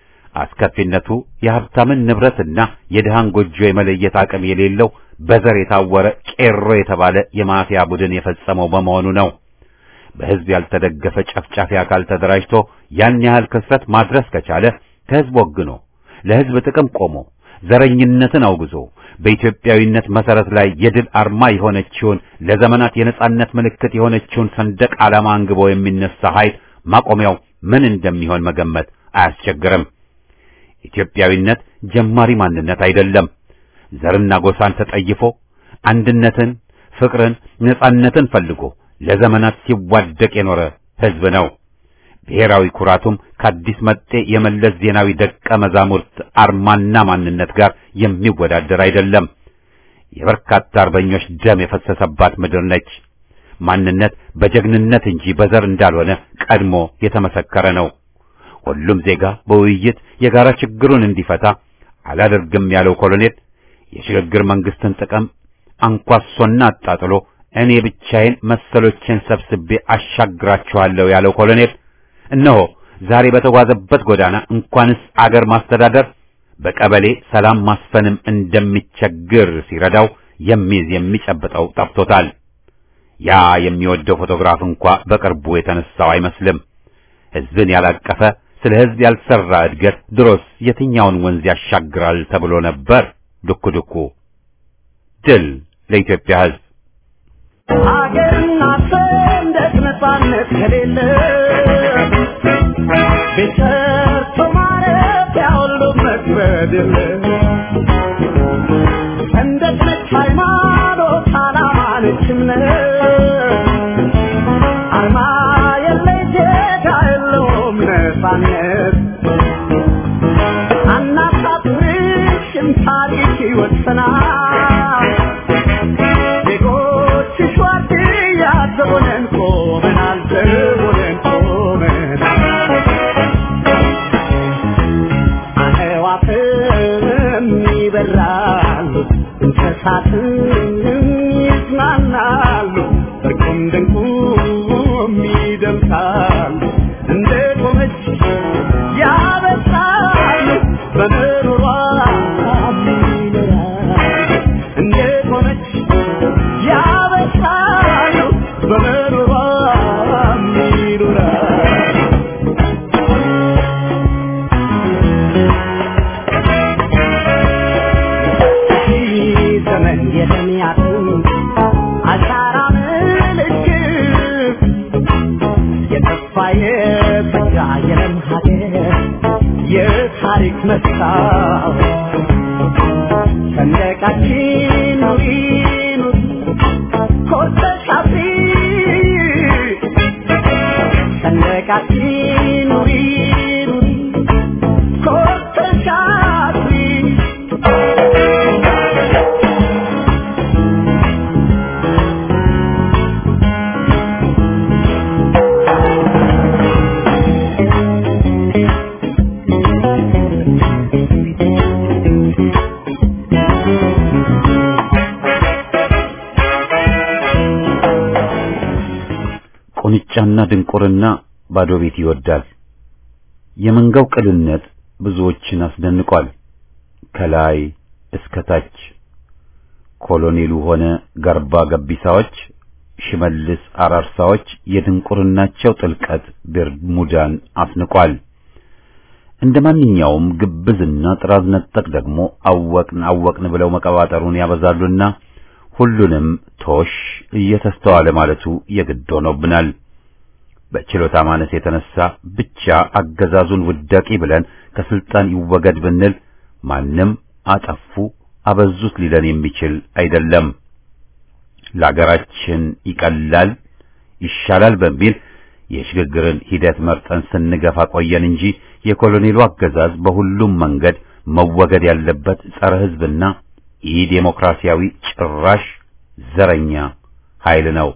አስከፊነቱ የሀብታምን ንብረትና የድሃን ጎጆ የመለየት አቅም የሌለው በዘር የታወረ ቄሮ የተባለ የማፊያ ቡድን የፈጸመው በመሆኑ ነው። በሕዝብ ያልተደገፈ ጨፍጫፊ አካል ተደራጅቶ ያን ያህል ክስረት ማድረስ ከቻለ ከሕዝብ ወግኖ ለሕዝብ ጥቅም ቆሞ ዘረኝነትን አውግዞ በኢትዮጵያዊነት መሰረት ላይ የድል አርማ የሆነችውን ለዘመናት የነጻነት ምልክት የሆነችውን ሰንደቅ ዓላማ አንግቦ የሚነሳ ኃይል ማቆሚያው ምን እንደሚሆን መገመት አያስቸግርም። ኢትዮጵያዊነት ጀማሪ ማንነት አይደለም። ዘርና ጎሳን ተጠይፎ አንድነትን፣ ፍቅርን፣ ነጻነትን ፈልጎ ለዘመናት ሲዋደቅ የኖረ ሕዝብ ነው። ብሔራዊ ኩራቱም ከአዲስ መጤ የመለስ ዜናዊ ደቀ መዛሙርት አርማና ማንነት ጋር የሚወዳደር አይደለም። የበርካታ አርበኞች ደም የፈሰሰባት ምድር ነች። ማንነት በጀግንነት እንጂ በዘር እንዳልሆነ ቀድሞ የተመሰከረ ነው። ሁሉም ዜጋ በውይይት የጋራ ችግሩን እንዲፈታ አላደርግም ያለው ኮሎኔል የሽግግር መንግስትን ጥቅም አንኳሶና አጣጥሎ እኔ ብቻዬን መሰሎቼን ሰብስቤ አሻግራችኋለሁ ያለው ኮሎኔል እነሆ ዛሬ በተጓዘበት ጎዳና እንኳንስ አገር ማስተዳደር በቀበሌ ሰላም ማስፈንም እንደሚቸግር ሲረዳው የሚይዝ የሚጨብጠው ጠፍቶታል። ያ የሚወደው ፎቶግራፍ እንኳ በቅርቡ የተነሳው አይመስልም። ሕዝብን ያላቀፈ ስለ ሕዝብ ያልሰራ እድገት ድሮስ የትኛውን ወንዝ ያሻግራል ተብሎ ነበር። ዱኩ ዱኩ ድል ለኢትዮጵያ ሕዝብ። ሀገርና ሰንደቅ ነጻነት ከሌለ ቤት ሰርቶ ማረፊያ ሁሉ መክበድ የለ ሰንደቅ ነች ሃይማኖት፣ ዓላማ ነች እምነት አርማ የለይ ዜጋ የለውም ነጻነት አናሳፍርሽም ታሪክ ይወሰናል ዜጎችሽ ዋርድያ ዘቦነን ቆመናል ዘቦነን ቆመናል አዕዋፍም ይበራሉ እንስሳትም ይዝናናሉ እርቁም ድንቁም ይደምሳሉ እንደ ቆመች ያበሳሉ በምሮሯ ይኖራሉ እንደ ቆመች ያበሳሉ በምሮሯ ይኖራሉ ዘመን የተሚያቱ አሻራ ምልክት የተስፋ የጸጋ የለም ሀገር የታሪክ መስታወት ሰንደቃችን ኑሪ ኑሪ ኮርተሽ አብሪ ሰንደቃችን ኑሪ ኑሪ ኮርተሽ አብሪ ቁንጫና ድንቁርና ባዶ ቤት ይወዳል። የመንጋው ቅልነት ብዙዎችን አስደንቋል። ከላይ እስከ ታች ኮሎኔሉ ሆነ ገርባ ገቢሳዎች፣ ሽመልስ አራርሳዎች የድንቁርናቸው ጥልቀት ቤርሙዳን አስንቋል። እንደ ማንኛውም ግብዝና ጥራዝ ነጠቅ ደግሞ አወቅን አወቅን ብለው መቀባጠሩን ያበዛሉና ሁሉንም ቶሽ እየተስተዋለ ማለቱ የግድ ሆኖብናል። በችሎታ ማነስ የተነሳ ብቻ አገዛዙን ውዳቂ ብለን ከስልጣን ይወገድ ብንል ማንም አጠፉ አበዙት ሊለን የሚችል አይደለም። ለአገራችን ይቀላል ይሻላል በሚል የሽግግርን ሂደት መርጠን ስንገፋ ቆየን እንጂ የኮሎኔሉ አገዛዝ በሁሉም መንገድ መወገድ ያለበት ጸረ ሕዝብና ኢ ዴሞክራሲያዊ ጭራሽ ዘረኛ ኃይል ነው።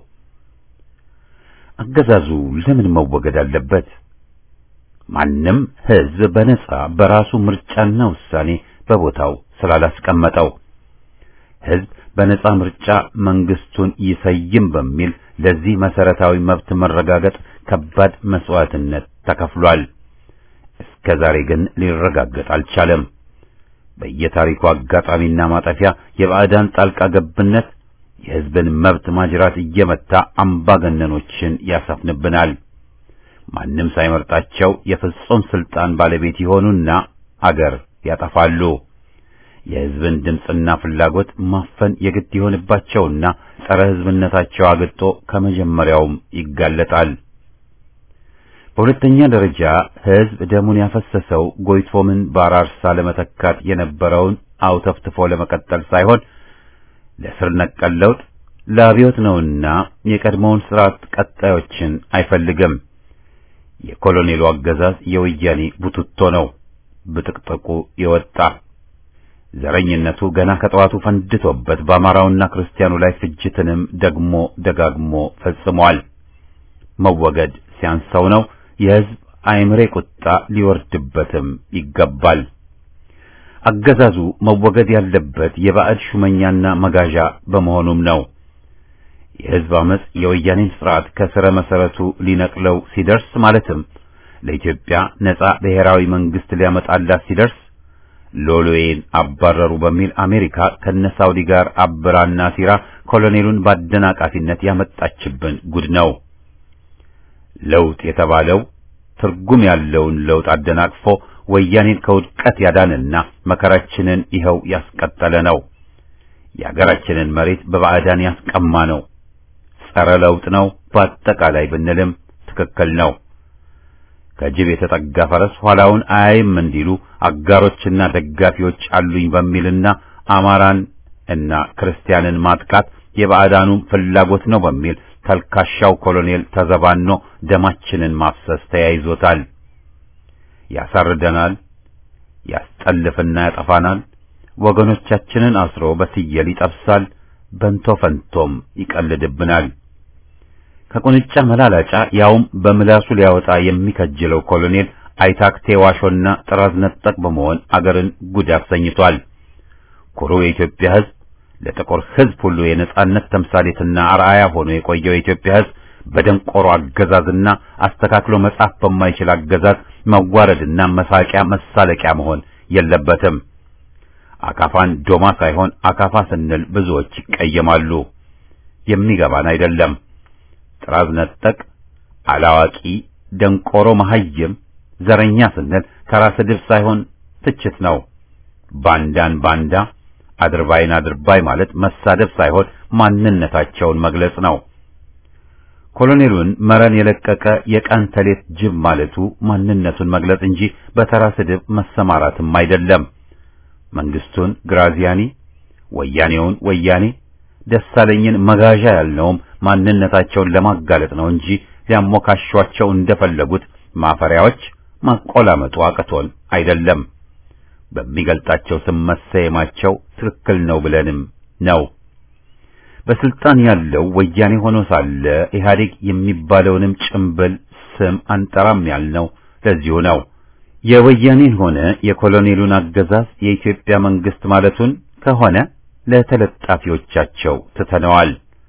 አገዛዙ ለምን መወገድ አለበት? ማንም ሕዝብ በነጻ በራሱ ምርጫና ውሳኔ በቦታው ስላላስቀመጠው ሕዝብ በነጻ ምርጫ መንግስቱን ይሰይም በሚል ለዚህ መሰረታዊ መብት መረጋገጥ ከባድ መስዋዕትነት ተከፍሏል። እስከ ዛሬ ግን ሊረጋገጥ አልቻለም። በየታሪኩ አጋጣሚና ማጠፊያ የባዕዳን ጣልቃ ገብነት የሕዝብን መብት ማጅራት እየመታ አምባገነኖችን ያሰፍንብናል። ማንም ሳይመርጣቸው የፍጹም ስልጣን ባለቤት ይሆኑና አገር ያጠፋሉ። የሕዝብን ድምፅና ፍላጎት ማፈን የግድ ይሆንባቸውና ጸረ ሕዝብነታቸው አግጦ ከመጀመሪያውም ይጋለጣል። በሁለተኛ ደረጃ ሕዝብ ደሙን ያፈሰሰው ጎይቶምን በአራርሳ ለመተካት የነበረውን አውተፍትፎ ለመቀጠል ሳይሆን ለስር ነቀል ለውጥ ለአብዮት ነውና የቀድሞውን ስርዓት ቀጣዮችን አይፈልግም። የኮሎኔሉ አገዛዝ የወያኔ ቡትቶ ነው፣ ብጥቅጥቁ የወጣ ዘረኝነቱ ገና ከጠዋቱ ፈንድቶበት በአማራውና ክርስቲያኑ ላይ ፍጅትንም ደግሞ ደጋግሞ ፈጽሟል። መወገድ ሲያንሰው ነው የሕዝብ አይምሬ ቁጣ ሊወርድበትም ይገባል። አገዛዙ መወገድ ያለበት የባዕድ ሹመኛና መጋዣ በመሆኑም ነው። የሕዝብ አመጽ የወያኔን ስርዓት ከስረ መሰረቱ ሊነቅለው ሲደርስ ማለትም ለኢትዮጵያ ነጻ ብሔራዊ መንግስት ሊያመጣላት ሲደርስ ሎሎዬን አባረሩ በሚል አሜሪካ ከነሳውዲ ጋር አብራና ሲራ ኮሎኔሉን በአደናቃፊነት ያመጣችብን ጉድ ነው። ለውጥ የተባለው ትርጉም ያለውን ለውጥ አደናቅፎ ወያኔን ከውድቀት ያዳንና መከራችንን ይኸው ያስቀጠለ ነው። የአገራችንን መሬት በባዕዳን ያስቀማ ነው። ጸረ ለውጥ ነው በአጠቃላይ ብንልም ትክክል ነው። ከጅብ የተጠጋ ፈረስ ኋላውን አያይም እንዲሉ አጋሮችና ደጋፊዎች አሉኝ በሚልና አማራን እና ክርስቲያንን ማጥቃት የባዕዳኑም ፍላጎት ነው በሚል ተልካሻው ኮሎኔል ተዘባኖ ደማችንን ማፍሰስ ተያይዞታል። ያሳርደናል፣ ያስጠልፍና ያጠፋናል፣ ወገኖቻችንን አስሮ በስየል ይጠብሳል፣ በንቶ ፈንቶም ይቀልድብናል። ከቁንጫ መላላጫ ያውም በምላሱ ሊያወጣ የሚከጅለው ኮሎኔል አይታክቴ ዋሾና ጥራዝ ነጠቅ በመሆን አገርን ጉድ አሰኝቷል። ኩሩ የኢትዮጵያ ሕዝብ ለጥቁር ሕዝብ ሁሉ የነጻነት ተምሳሌትና አርአያ ሆኖ የቆየው የኢትዮጵያ ሕዝብ በደንቆሮ አገዛዝና አስተካክሎ መጻፍ በማይችል አገዛዝ መዋረድና መሳቂያ መሳለቂያ መሆን የለበትም። አካፋን ዶማ ሳይሆን አካፋ ስንል ብዙዎች ይቀየማሉ። የሚገባን አይደለም። ጥራዝ ነጠቅ፣ አላዋቂ፣ ደንቆሮ፣ መሐይም፣ ዘረኛ ስንል ተራ ስድብ ሳይሆን ትችት ነው። ባንዳን ባንዳ፣ አድርባይን አድርባይ ማለት መሳደብ ሳይሆን ማንነታቸውን መግለጽ ነው። ኮሎኔሉን መረን የለቀቀ የቀን ተሌት ጅብ ማለቱ ማንነቱን መግለጽ እንጂ በተራ ስድብ መሰማራትም አይደለም። መንግስቱን ግራዚያኒ፣ ወያኔውን ወያኔ፣ ደሳለኝን መጋዣ ያልነውም ማንነታቸውን ለማጋለጥ ነው እንጂ ሊያሞካሿቸው እንደፈለጉት ማፈሪያዎች ማቆላመጡ አቅቶን አይደለም። በሚገልጣቸው ስም መሰየማቸው ትክክል ነው ብለንም ነው። በስልጣን ያለው ወያኔ ሆኖ ሳለ ኢህአዴግ የሚባለውንም ጭምብል ስም አንጠራም ያልነው ለዚሁ ነው። የወያኔን ሆነ የኮሎኔሉን አገዛዝ የኢትዮጵያ መንግስት ማለቱን ከሆነ ለተለጣፊዎቻቸው ትተነዋል።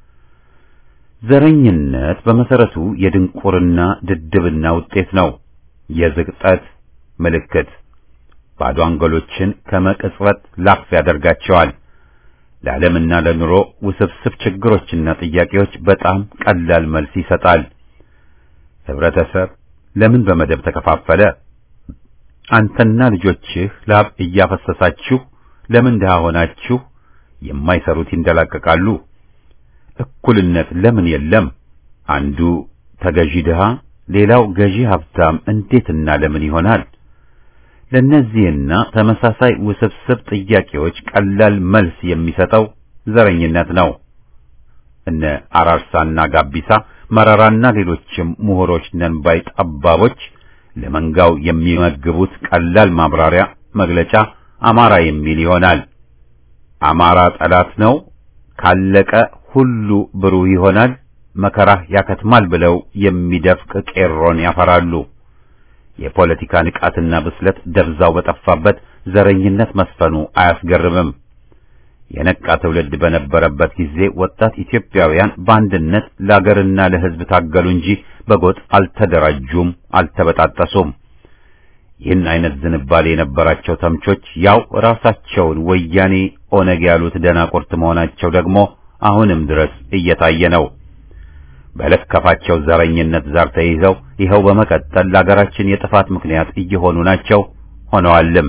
ዘረኝነት በመሰረቱ የድንቁርና ድድብና ውጤት ነው። የዝቅጠት ምልክት ባዶ አንጎሎችን ከመቅጽበት ላፍ ያደርጋቸዋል። ለዓለምና ለኑሮ ውስብስብ ችግሮችና ጥያቄዎች በጣም ቀላል መልስ ይሰጣል። ህብረተሰብ ለምን በመደብ ተከፋፈለ? አንተና ልጆችህ ላብ እያፈሰሳችሁ ለምን ድሃ ሆናችሁ? የማይሰሩት ይንደላቀቃሉ። እኩልነት ለምን የለም? አንዱ ተገዢ ድሃ፣ ሌላው ገዢ ሀብታም እንዴትና ለምን ይሆናል? ለእነዚህና ተመሳሳይ ውስብስብ ጥያቄዎች ቀላል መልስ የሚሰጠው ዘረኝነት ነው። እነ አራርሳና ጋቢሳ መረራና ሌሎችም ምሁሮች ነን ባይ ጠባቦች ለመንጋው የሚመግቡት ቀላል ማብራሪያ መግለጫ አማራ የሚል ይሆናል። አማራ ጠላት ነው፣ ካለቀ ሁሉ ብሩህ ይሆናል፣ መከራህ ያከትማል ብለው የሚደፍቅ ቄሮን ያፈራሉ። የፖለቲካ ንቃትና ብስለት ደብዛው በጠፋበት ዘረኝነት መስፈኑ አያስገርምም። የነቃ ትውልድ በነበረበት ጊዜ ወጣት ኢትዮጵያውያን በአንድነት ለአገርና ለሕዝብ ታገሉ እንጂ በጎጥ አልተደራጁም፣ አልተበጣጠሱም። ይህን አይነት ዝንባሌ የነበራቸው ተምቾች ያው ራሳቸውን ወያኔ ኦነግ ያሉት ደናቁርት መሆናቸው ደግሞ አሁንም ድረስ እየታየ ነው። በለከፋቸው ዘረኝነት ዛር ተይዘው ይኸው በመቀጠል ለአገራችን የጥፋት ምክንያት እየሆኑ ናቸው ሆነዋልም።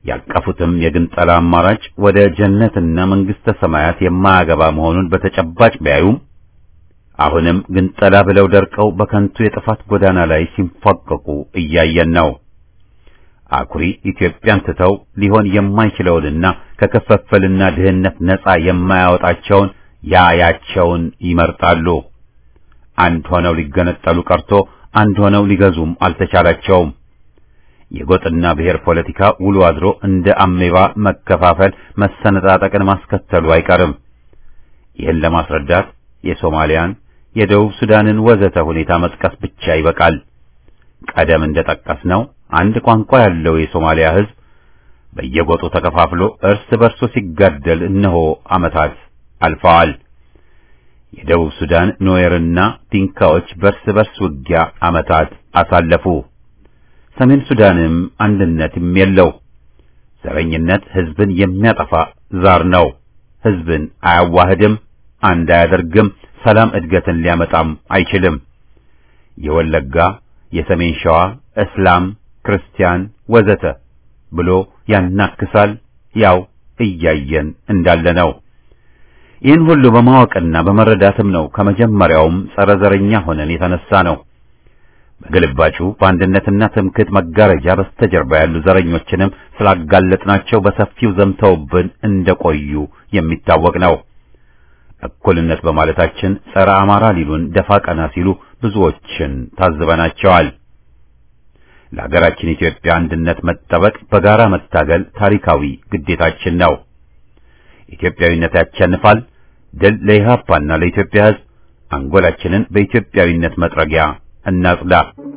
ያቀፉትም የግንጠላ አማራጭ ወደ ጀነትና መንግስተ ሰማያት የማያገባ መሆኑን በተጨባጭ ቢያዩም አሁንም ግንጠላ ብለው ደርቀው በከንቱ የጥፋት ጎዳና ላይ ሲንፏቀቁ እያየን ነው። አኩሪ ኢትዮጵያን ትተው ሊሆን የማይችለውንና ከከፈፈልና ድህነት ነፃ የማያወጣቸውን ያያቸውን ይመርጣሉ። አንድ ሆነው ሊገነጠሉ ቀርቶ አንድ ሆነው ሊገዙም አልተቻላቸውም። የጎጥና ብሔር ፖለቲካ ውሎ አድሮ እንደ አሜባ መከፋፈል፣ መሰነጣጠቅን ማስከተሉ አይቀርም። ይህን ለማስረዳት የሶማሊያን፣ የደቡብ ሱዳንን ወዘተ ሁኔታ መጥቀስ ብቻ ይበቃል። ቀደም እንደጠቀስነው አንድ ቋንቋ ያለው የሶማሊያ ሕዝብ በየጎጡ ተከፋፍሎ እርስ በርሱ ሲጋደል እነሆ ዓመታት አልፈዋል። የደቡብ ሱዳን ኖየርና ዲንካዎች በርስ በርስ ውጊያ ዓመታት አሳለፉ። ሰሜን ሱዳንም አንድነትም የለው። ዘረኝነት ሕዝብን የሚያጠፋ ዛር ነው። ሕዝብን አያዋህድም፣ አንድ አያደርግም፣ ሰላም እድገትን ሊያመጣም አይችልም። የወለጋ የሰሜን ሸዋ እስላም፣ ክርስቲያን ወዘተ ብሎ ያናክሳል። ያው እያየን እንዳለ ነው። ይህን ሁሉ በማወቅና በመረዳትም ነው ከመጀመሪያውም ጸረ ዘረኛ ሆነን የተነሳ ነው። በግልባጩ በአንድነትና ትምክህት መጋረጃ በስተጀርባ ያሉ ዘረኞችንም ስላጋለጥናቸው በሰፊው ዘምተውብን እንደቆዩ የሚታወቅ ነው። እኩልነት በማለታችን ጸረ አማራ ሊሉን ደፋ ቀና ሲሉ ብዙዎችን ታዝበናቸዋል። ለሀገራችን ኢትዮጵያ አንድነት መጠበቅ፣ በጋራ መታገል ታሪካዊ ግዴታችን ነው። ኢትዮጵያዊነት ያሸንፋል። ድል ለኢህአፓና ለኢትዮጵያ ሕዝብ። አንጎላችንን በኢትዮጵያዊነት መጥረጊያ እናጽዳ።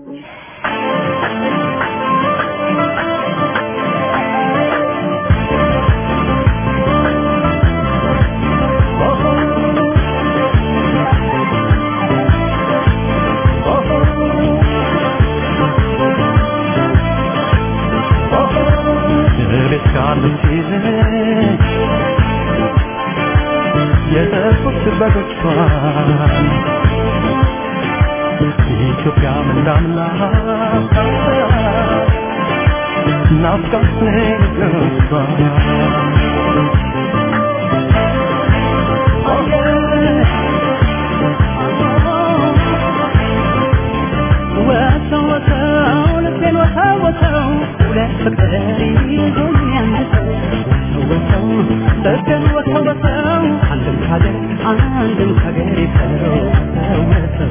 ኢትዮጵያ ምናምና ናፍቃት ነግቷ ወሰው ወሰው ልቤን ወሰው ወሰው ሁለት ፍቅር ይዞኝ ያንሰው ወሰው ልቤን ወሰው ወሰው አንድም ካገር አንድም ካገር ይሰው ወሰው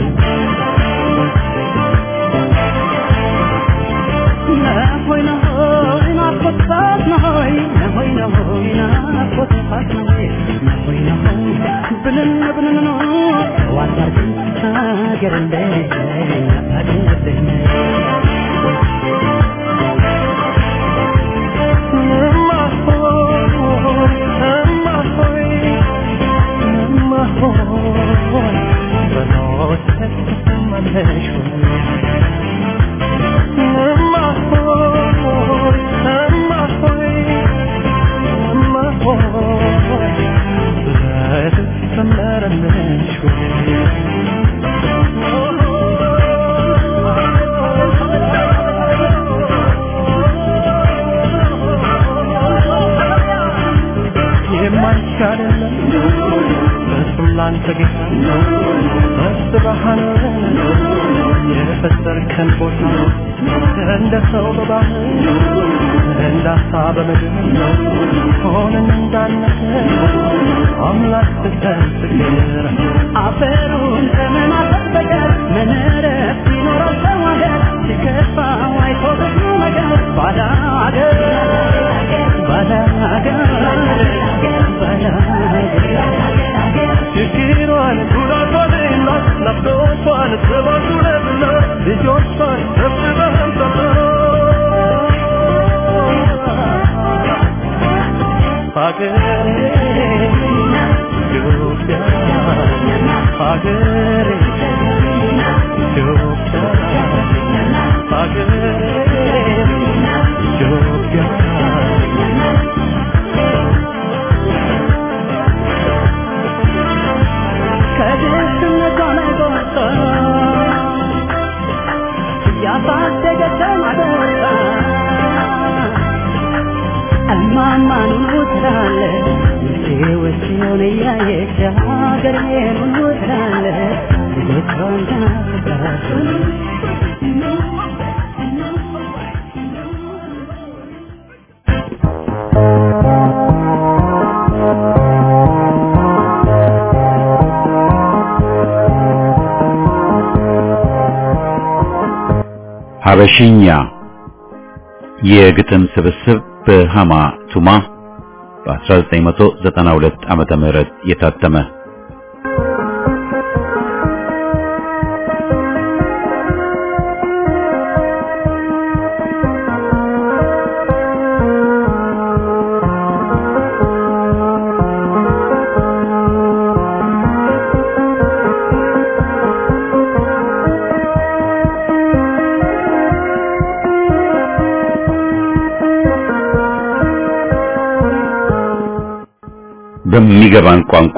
ነሆይ ነሆይ ናፍቆት ነሆይ ነሆይ ነሆይ ናፍቆት ነሆይ ነሆይ ነሆይ ብንን ብንን ነው ዋዳርግን ሀገር እንደሌለኝ አታድርግልኝ እማ ሆይ እማ ሆይ እማ ሆይ በኖት ተሰማለሽ እማ ሆይ እማ ሆይ እማ ሆይ ብረት ሰመረልሽ የማይቻልለም በስም ላንተ ጌታ መስብሃን የፈጠርከን ቦታ እንደ ሰው በባህር እንደ አሳ በምድር ሆነን እንዳነከ አምላክ ስትሰግር አፈሩን ከመናፈቅ በቀር ምን እረፍት ይኖረው ሰው ሀገር ሲከፋው አይቶ ብዙ ነገር ባዳ ሀገር ባዳ ሀገር ባዳ ሀገር ችግሯን ጉዳቷንና ናፍቆቷን ስባቱንና ልጆቿን ሰብስበን ሀገሬ ኢትዮጵያ ሀገሬ ኢትዮጵያ ሀገሬ ኢትዮጵያ ከድህነቷ ላይ ወጣ ያሳደገችን አደራ ትላለች ውስጤ ውስጤውን እያየች ሀገሬን ትላለች ልጆቿን ትናፍቃለች ሀበሽኛ የግጥም ስብስብ በሃማ ቱማ በ1992 ዓመተ ምህረት የታተመ በሚገባን ቋንቋ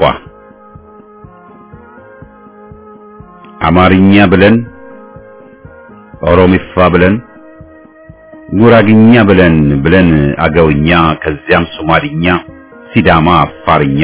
አማርኛ ብለን ኦሮሚፋ ብለን ጉራግኛ ብለን ብለን አገውኛ ከዚያም ሶማሊኛ፣ ሲዳማ፣ አፋርኛ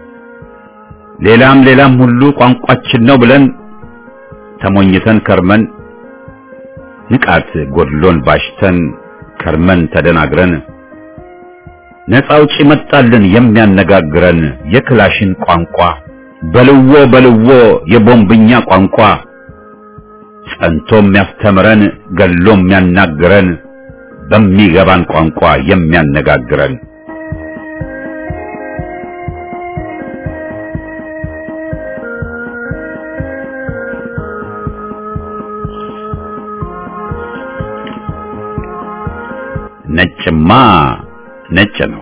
ሌላም ሌላም ሁሉ ቋንቋችን ነው ብለን ተሞኝተን ከርመን ንቃት ጎድሎን ባሽተን ከርመን ተደናግረን ነፃ አውጪ መጣልን የሚያነጋግረን የክላሽን ቋንቋ በልዎ በልዎ የቦምብኛ ቋንቋ ጸንቶ የሚያስተምረን ገሎ የሚያናግረን በሚገባን ቋንቋ የሚያነጋግረን ነጭማ ነጭ ነው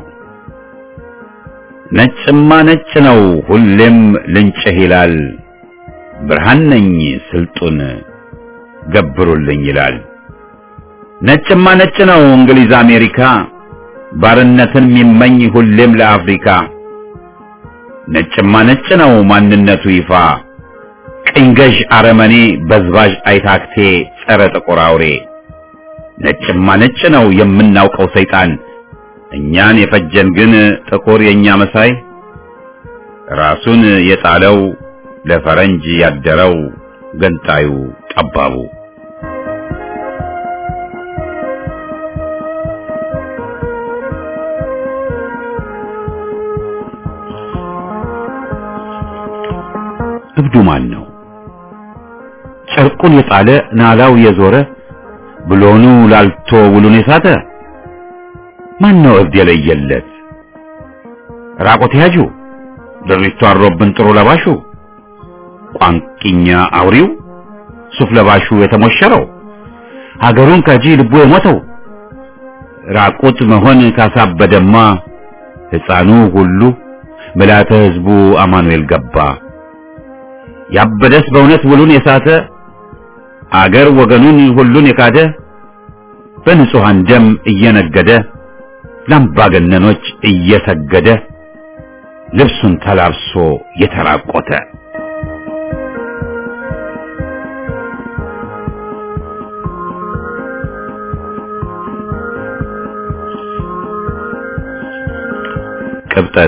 ነጭማ ነጭ ነው ሁሌም ልንጭህ ይላል ብርሃን ነኝ ስልጡን ገብሩልኝ ይላል ነጭማ ነጭ ነው እንግሊዝ አሜሪካ ባርነትን የሚመኝ ሁሌም ለአፍሪካ ነጭማ ነጭ ነው ማንነቱ ይፋ ቅኝ ገዥ አረመኔ በዝባዥ አይታክቴ ጸረ ጥቁር አውሬ ነጭማ ነጭ ነው የምናውቀው ሰይጣን እኛን የፈጀን ግን ጥቁር የኛ መሳይ ራሱን የጣለው ለፈረንጅ ያደረው ገንጣዩ ጠባቡ እብዱ ማን ነው? ጨርቁን የጣለ ናላው የዞረ ብሎኑ ላልቶ ውሉን የሳተ ማን ነው እብድ የለየለት? ራቆት ያጁ ድሪቱ አሮብን ጥሩ ለባሹ ቋንቂኛ አውሪው ሱፍ ለባሹ የተሞሸረው ሀገሩን ከጂ ልቡ የሞተው ራቁት መሆን ካሳበደማ ሕፃኑ ሁሉ ምልዓተ ሕዝቡ አማኑኤል ገባ። ያበደስ በእውነት ውሉን የሳተ አገር ወገኑን ሁሉን የካደ በንጹሐን ደም እየነገደ ለአምባገነኖች እየሰገደ ልብሱን ተላብሶ የተራቆተ ቅብጠት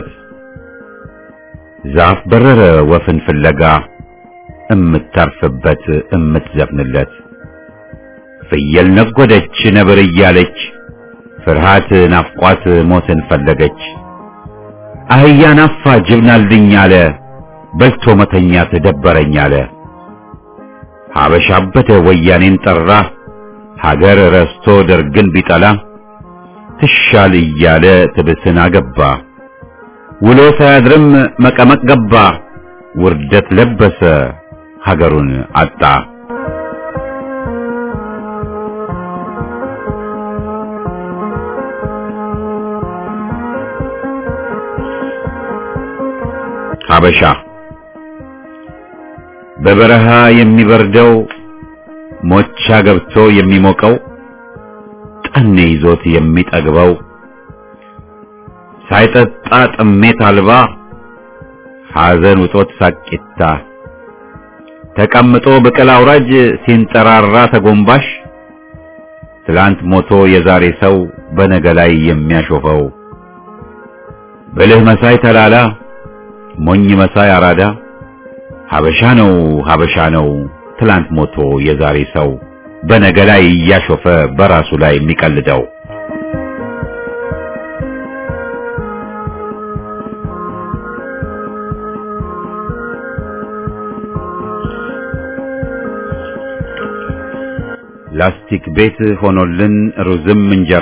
ዛፍ በረረ ወፍን ፍለጋ እምታርፍበት እምትዘፍንለት ፍየል ነጎደች ነብር እያለች ፍርሃት ናፍቋት ሞትን ፈለገች አህያ ናፋ ጅብናልኝ አለ በልቶ መተኛት ደበረኝ አለ ሀበሻ አበደ ወያኔን ጠራ ሀገር ረስቶ ደርግን ቢጠላ ትሻል እያለ ትብስን አገባ ውሎ ሳያድርም መቀመቅ ገባ ውርደት ለበሰ ሀገሩን አጣ ሀበሻ በበረሃ የሚበርደው ሞቻ ገብቶ የሚሞቀው ጠኔ ይዞት የሚጠግበው ሳይጠጣ ጥሜት አልባ ሐዘን ውጦት ሳቂታ ተቀምጦ ብቅል አውራጅ ሲንጠራራ ተጎንባሽ ትላንት ሞቶ የዛሬ ሰው በነገ ላይ የሚያሾፈው ብልህ መሳይ ተላላ ሞኝ መሳይ አራዳ ሀበሻ ነው ሀበሻ ነው ትላንት ሞቶ የዛሬ ሰው በነገ ላይ እያሾፈ በራሱ ላይ የሚቀልደው ላስቲክ ቤት ሆኖልን ሩዝም እንጀራ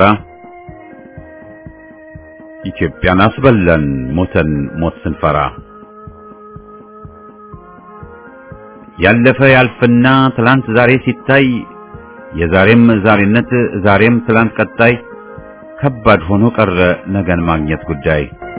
ኢትዮጵያን አስበላን ሞተን ሞት ስንፈራ ያለፈ ያልፍና ትላንት ዛሬ ሲታይ የዛሬም ዛሬነት ዛሬም ትላንት ቀጣይ ከባድ ሆኖ ቀረ ነገን ማግኘት ጉዳይ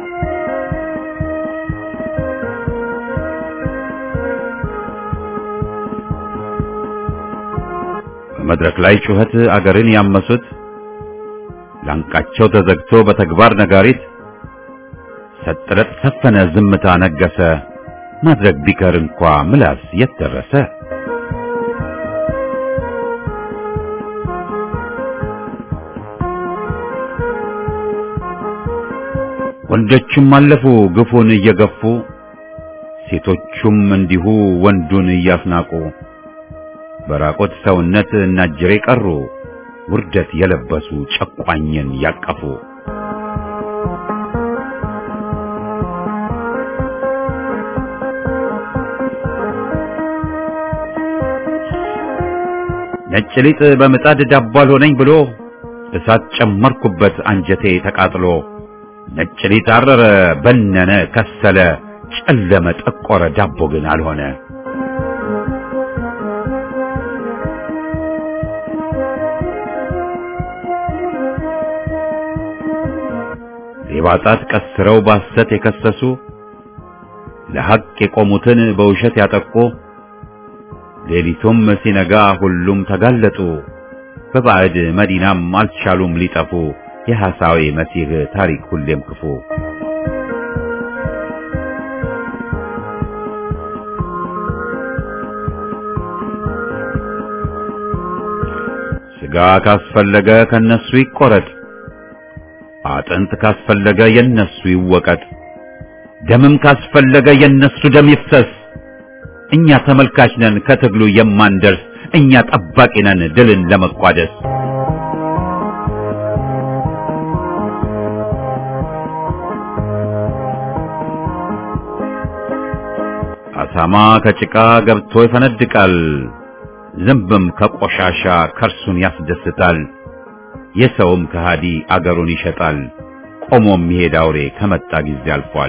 በመድረክ ላይ ጩኸት አገርን ያመሱት ላንቃቸው ተዘግቶ በተግባር ነጋሪት ሰጥረት ሰፈነ ዝምታ ነገሰ ማድረግ ቢቀር እንኳ ምላስ የት ደረሰ ወንዶችም አለፉ ግፉን እየገፉ ሴቶቹም እንዲሁ ወንዱን እያስናቁ በራቆት ሰውነት እናጅሬ ቀሩ ውርደት የለበሱ ጨቋኝን ያቀፉ ነጭ ሊጥ በምጣድ ዳቦ አልሆነኝ ብሎ እሳት ጨመርኩበት አንጀቴ ተቃጥሎ ነጭ ሊጥ አረረ በነነ ከሰለ ጨለመ ጠቆረ ዳቦ ግን አልሆነ ሌባ ጣት ቀስረው ባሰት የከሰሱ ለሐቅ የቆሙትን በውሸት ያጠቁ ሌሊቱም ሲነጋ ሁሉም ተጋለጡ በባዕድ መዲናም አልቻሉም ሊጠፉ የሐሳዊ መሲህ ታሪክ ሁሌም ክፉ ሥጋ ካስፈለገ ከነሱ ይቆረጥ አጥንት ካስፈለገ የነሱ ይወቀጥ ደምም ካስፈለገ የነሱ ደም ይፍሰስ እኛ ተመልካች ነን ከትግሉ የማንደርስ እኛ ጠባቂ ነን ድልን ለመቋደስ አሳማ ከጭቃ ገብቶ ይፈነድቃል ዝንብም ከቆሻሻ ከርሱን ያስደስታል የሰውም ከሃዲ አገሩን ይሸጣል ቆሞ የሚሄድ አውሬ ከመጣ ጊዜ አልፏል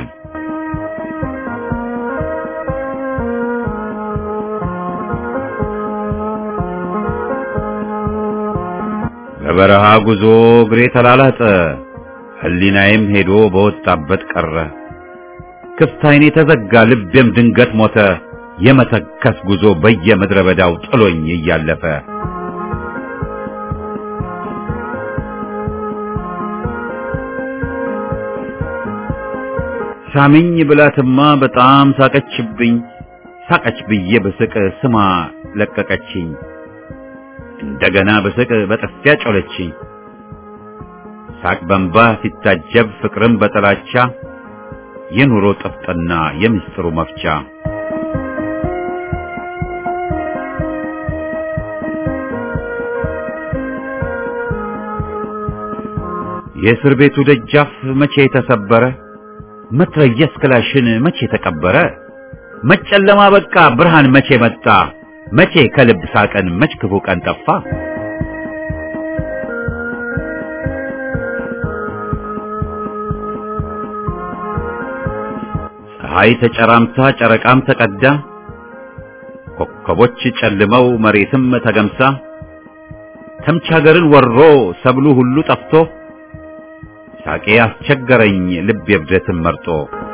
በበረሃ ጉዞ እግሬ ተላላጠ ሕሊናዬም ሄዶ በወጣበት ቀረ ክፍት ዓይኔ ተዘጋ ልቤም ድንገት ሞተ የመተከስ ጉዞ በየምድረ በዳው ጥሎኝ እያለፈ ሳሚኝ ብላትማ በጣም ሳቀችብኝ ሳቀች ብዬ በስቅ ስማ ለቀቀችኝ እንደገና በስቅ በጥፊያ ጮለችኝ ሳቅ በንባ ሲታጀብ ፍቅርም በጥላቻ የኑሮ ጥፍጥና የምስጢሩ መፍቻ የእስር ቤቱ ደጃፍ መቼ ተሰበረ መትረየስ ክላሽን መቼ ተቀበረ መጨለማ በቃ ብርሃን መቼ መጣ መቼ ከልብ ሳቀን መች ክፉ ቀን ጠፋ ፀሐይ ተጨራምታ ጨረቃም ተቀዳ ኮከቦች ጨልመው መሬትም ተገምሳ ተምች ሀገርን ወሮ ሰብሉ ሁሉ ጠፍቶ ሳቄ አስቸገረኝ ልብ የብደትን መርጦ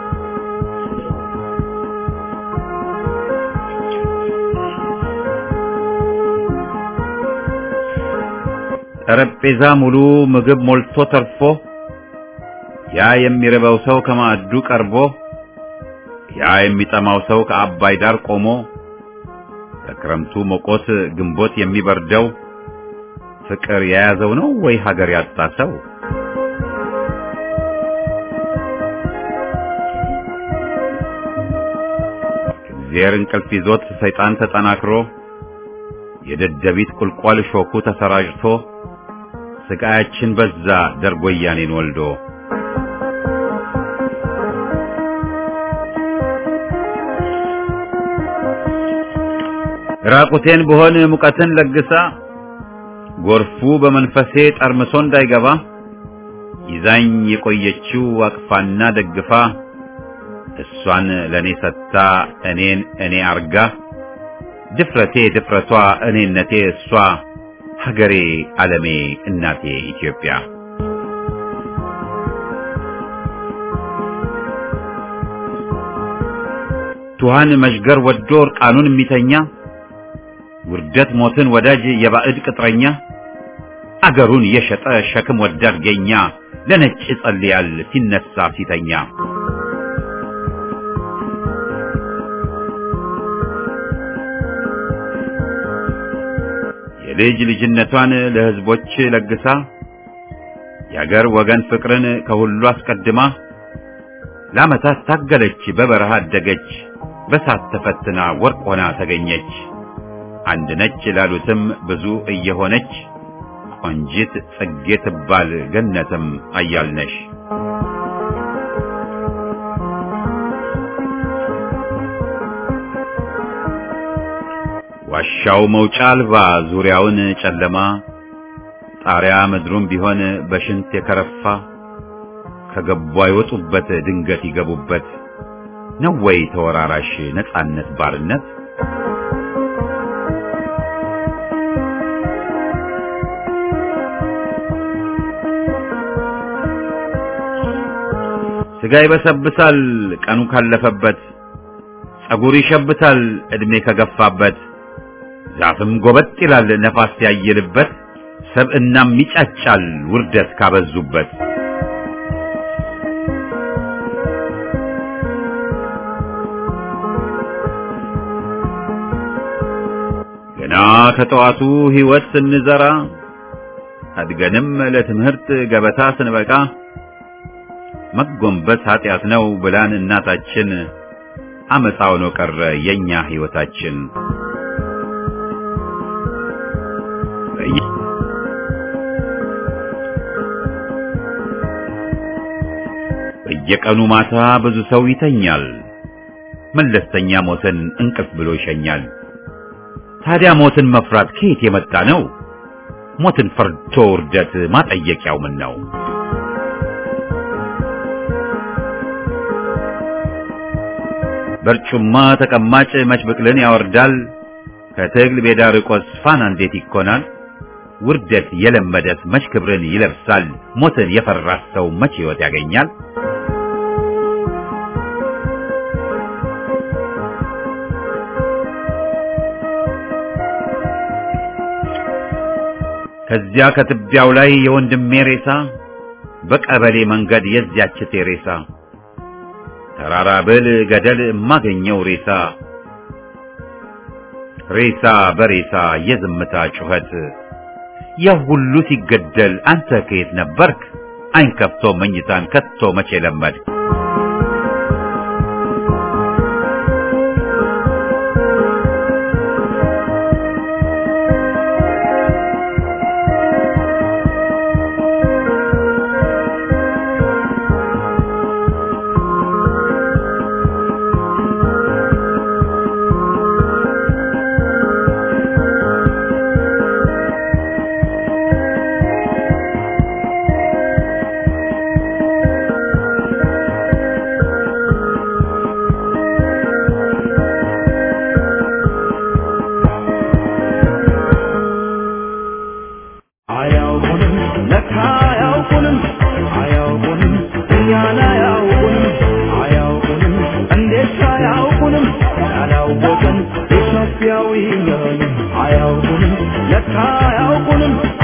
ጠረጴዛ ሙሉ ምግብ ሞልቶ ተርፎ ያ የሚርበው ሰው ከማዕዱ ቀርቦ ያ የሚጠማው ሰው ከአባይ ዳር ቆሞ በክረምቱ ሞቆት ግንቦት የሚበርደው ፍቅር የያዘው ነው ወይ ሀገር ያጣ ሰው? እግዜር እንቅልፍ ይዞት ሰይጣን ተጠናክሮ የደደቢት ቁልቋል ሾኩ ተሰራጭቶ ስቃያችን በዛ ደርግ ወያኔን ወልዶ ራቁቴን ብሆን ሙቀትን ለግሳ ጎርፉ በመንፈሴ ጠርምሶ እንዳይገባ ይዛኝ የቆየችው አቅፋና ደግፋ እሷን ለኔ ሰጥታ እኔን እኔ አርጋ ድፍረቴ ድፍረቷ እኔነቴ እሷ ሀገሬ ዓለሜ እናቴ ኢትዮጵያ ቱሃን መሽገር ወዶ እርቃኑን የሚተኛ ውርደት ሞትን ወዳጅ የባዕድ ቅጥረኛ አገሩን የሸጠ ሸክም ወዳድ ገኛ ለነጭ ይጸልያል ሲነሳ ሲተኛ የልጅ ልጅነቷን ለሕዝቦች ለግሳ የአገር ወገን ፍቅርን ከሁሉ አስቀድማ ለዓመታት ታገለች በበረሃ አደገች በሳት ተፈትና ወርቅ ሆና ተገኘች አንድ ነች ላሉትም ብዙ እየሆነች ቆንጂት ጽጌ ትባል ገነትም አያልነሽ ዋሻው መውጫ አልባ ዙሪያውን ጨለማ ጣሪያ ምድሩም ቢሆን በሽንት የከረፋ ከገቡ አይወጡበት ድንገት ይገቡበት ነው ወይ ተወራራሽ ነጻነት ባርነት ስጋ ይበሰብሳል ቀኑ ካለፈበት ጸጉር ይሸብታል ዕድሜ ከገፋበት ዛፍም ጎበጥ ይላል ነፋስ ያየልበት ሰብእናም ይጫጫል ውርደት ካበዙበት ገና ከጠዋቱ ሕይወት ስንዘራ አድገንም ለትምህርት ገበታ ስንበቃ መጎንበስ ኃጢአት ነው ብላን እናታችን አመፃው ነው ቀረ የኛ ሕይወታችን በየቀኑ ማታ ብዙ ሰው ይተኛል መለስተኛ ሞትን እንቅልፍ ብሎ ይሸኛል ታዲያ ሞትን መፍራት ከየት የመጣ ነው ሞትን ፈርቶ ውርደት ማጠየቂያው ምን ነው በርጩማ ተቀማጭ መች ብቅልን ያወርዳል ከትግል ሜዳ ርቆስ ፋና እንዴት ይኮናል ውርደት የለመደት መች ክብርን ይለብሳል ሞትን የፈራት ሰው መች ሕይወት ያገኛል ከዚያ ከትቢያው ላይ የወንድሜ ሬሳ በቀበሌ መንገድ የዚያች ቴሬሳ ተራራ ብል ገደል የማገኘው ሬሳ ሬሳ በሬሳ የዝምታ ጩኸት ያ ሁሉ ሲገደል አንተ ከየት ነበርክ? አይን ከፍቶ መኝታን ከቶ መቼ ለመድ አያውቁንም ለካ አያውቁንም አያውቁንም እኛን አያውቁንም አያውቁንም እንዴት አያውቁንም ያላወቀን ኢትዮጵያዊ ነን አያውቁንም ለካ አያውቁንም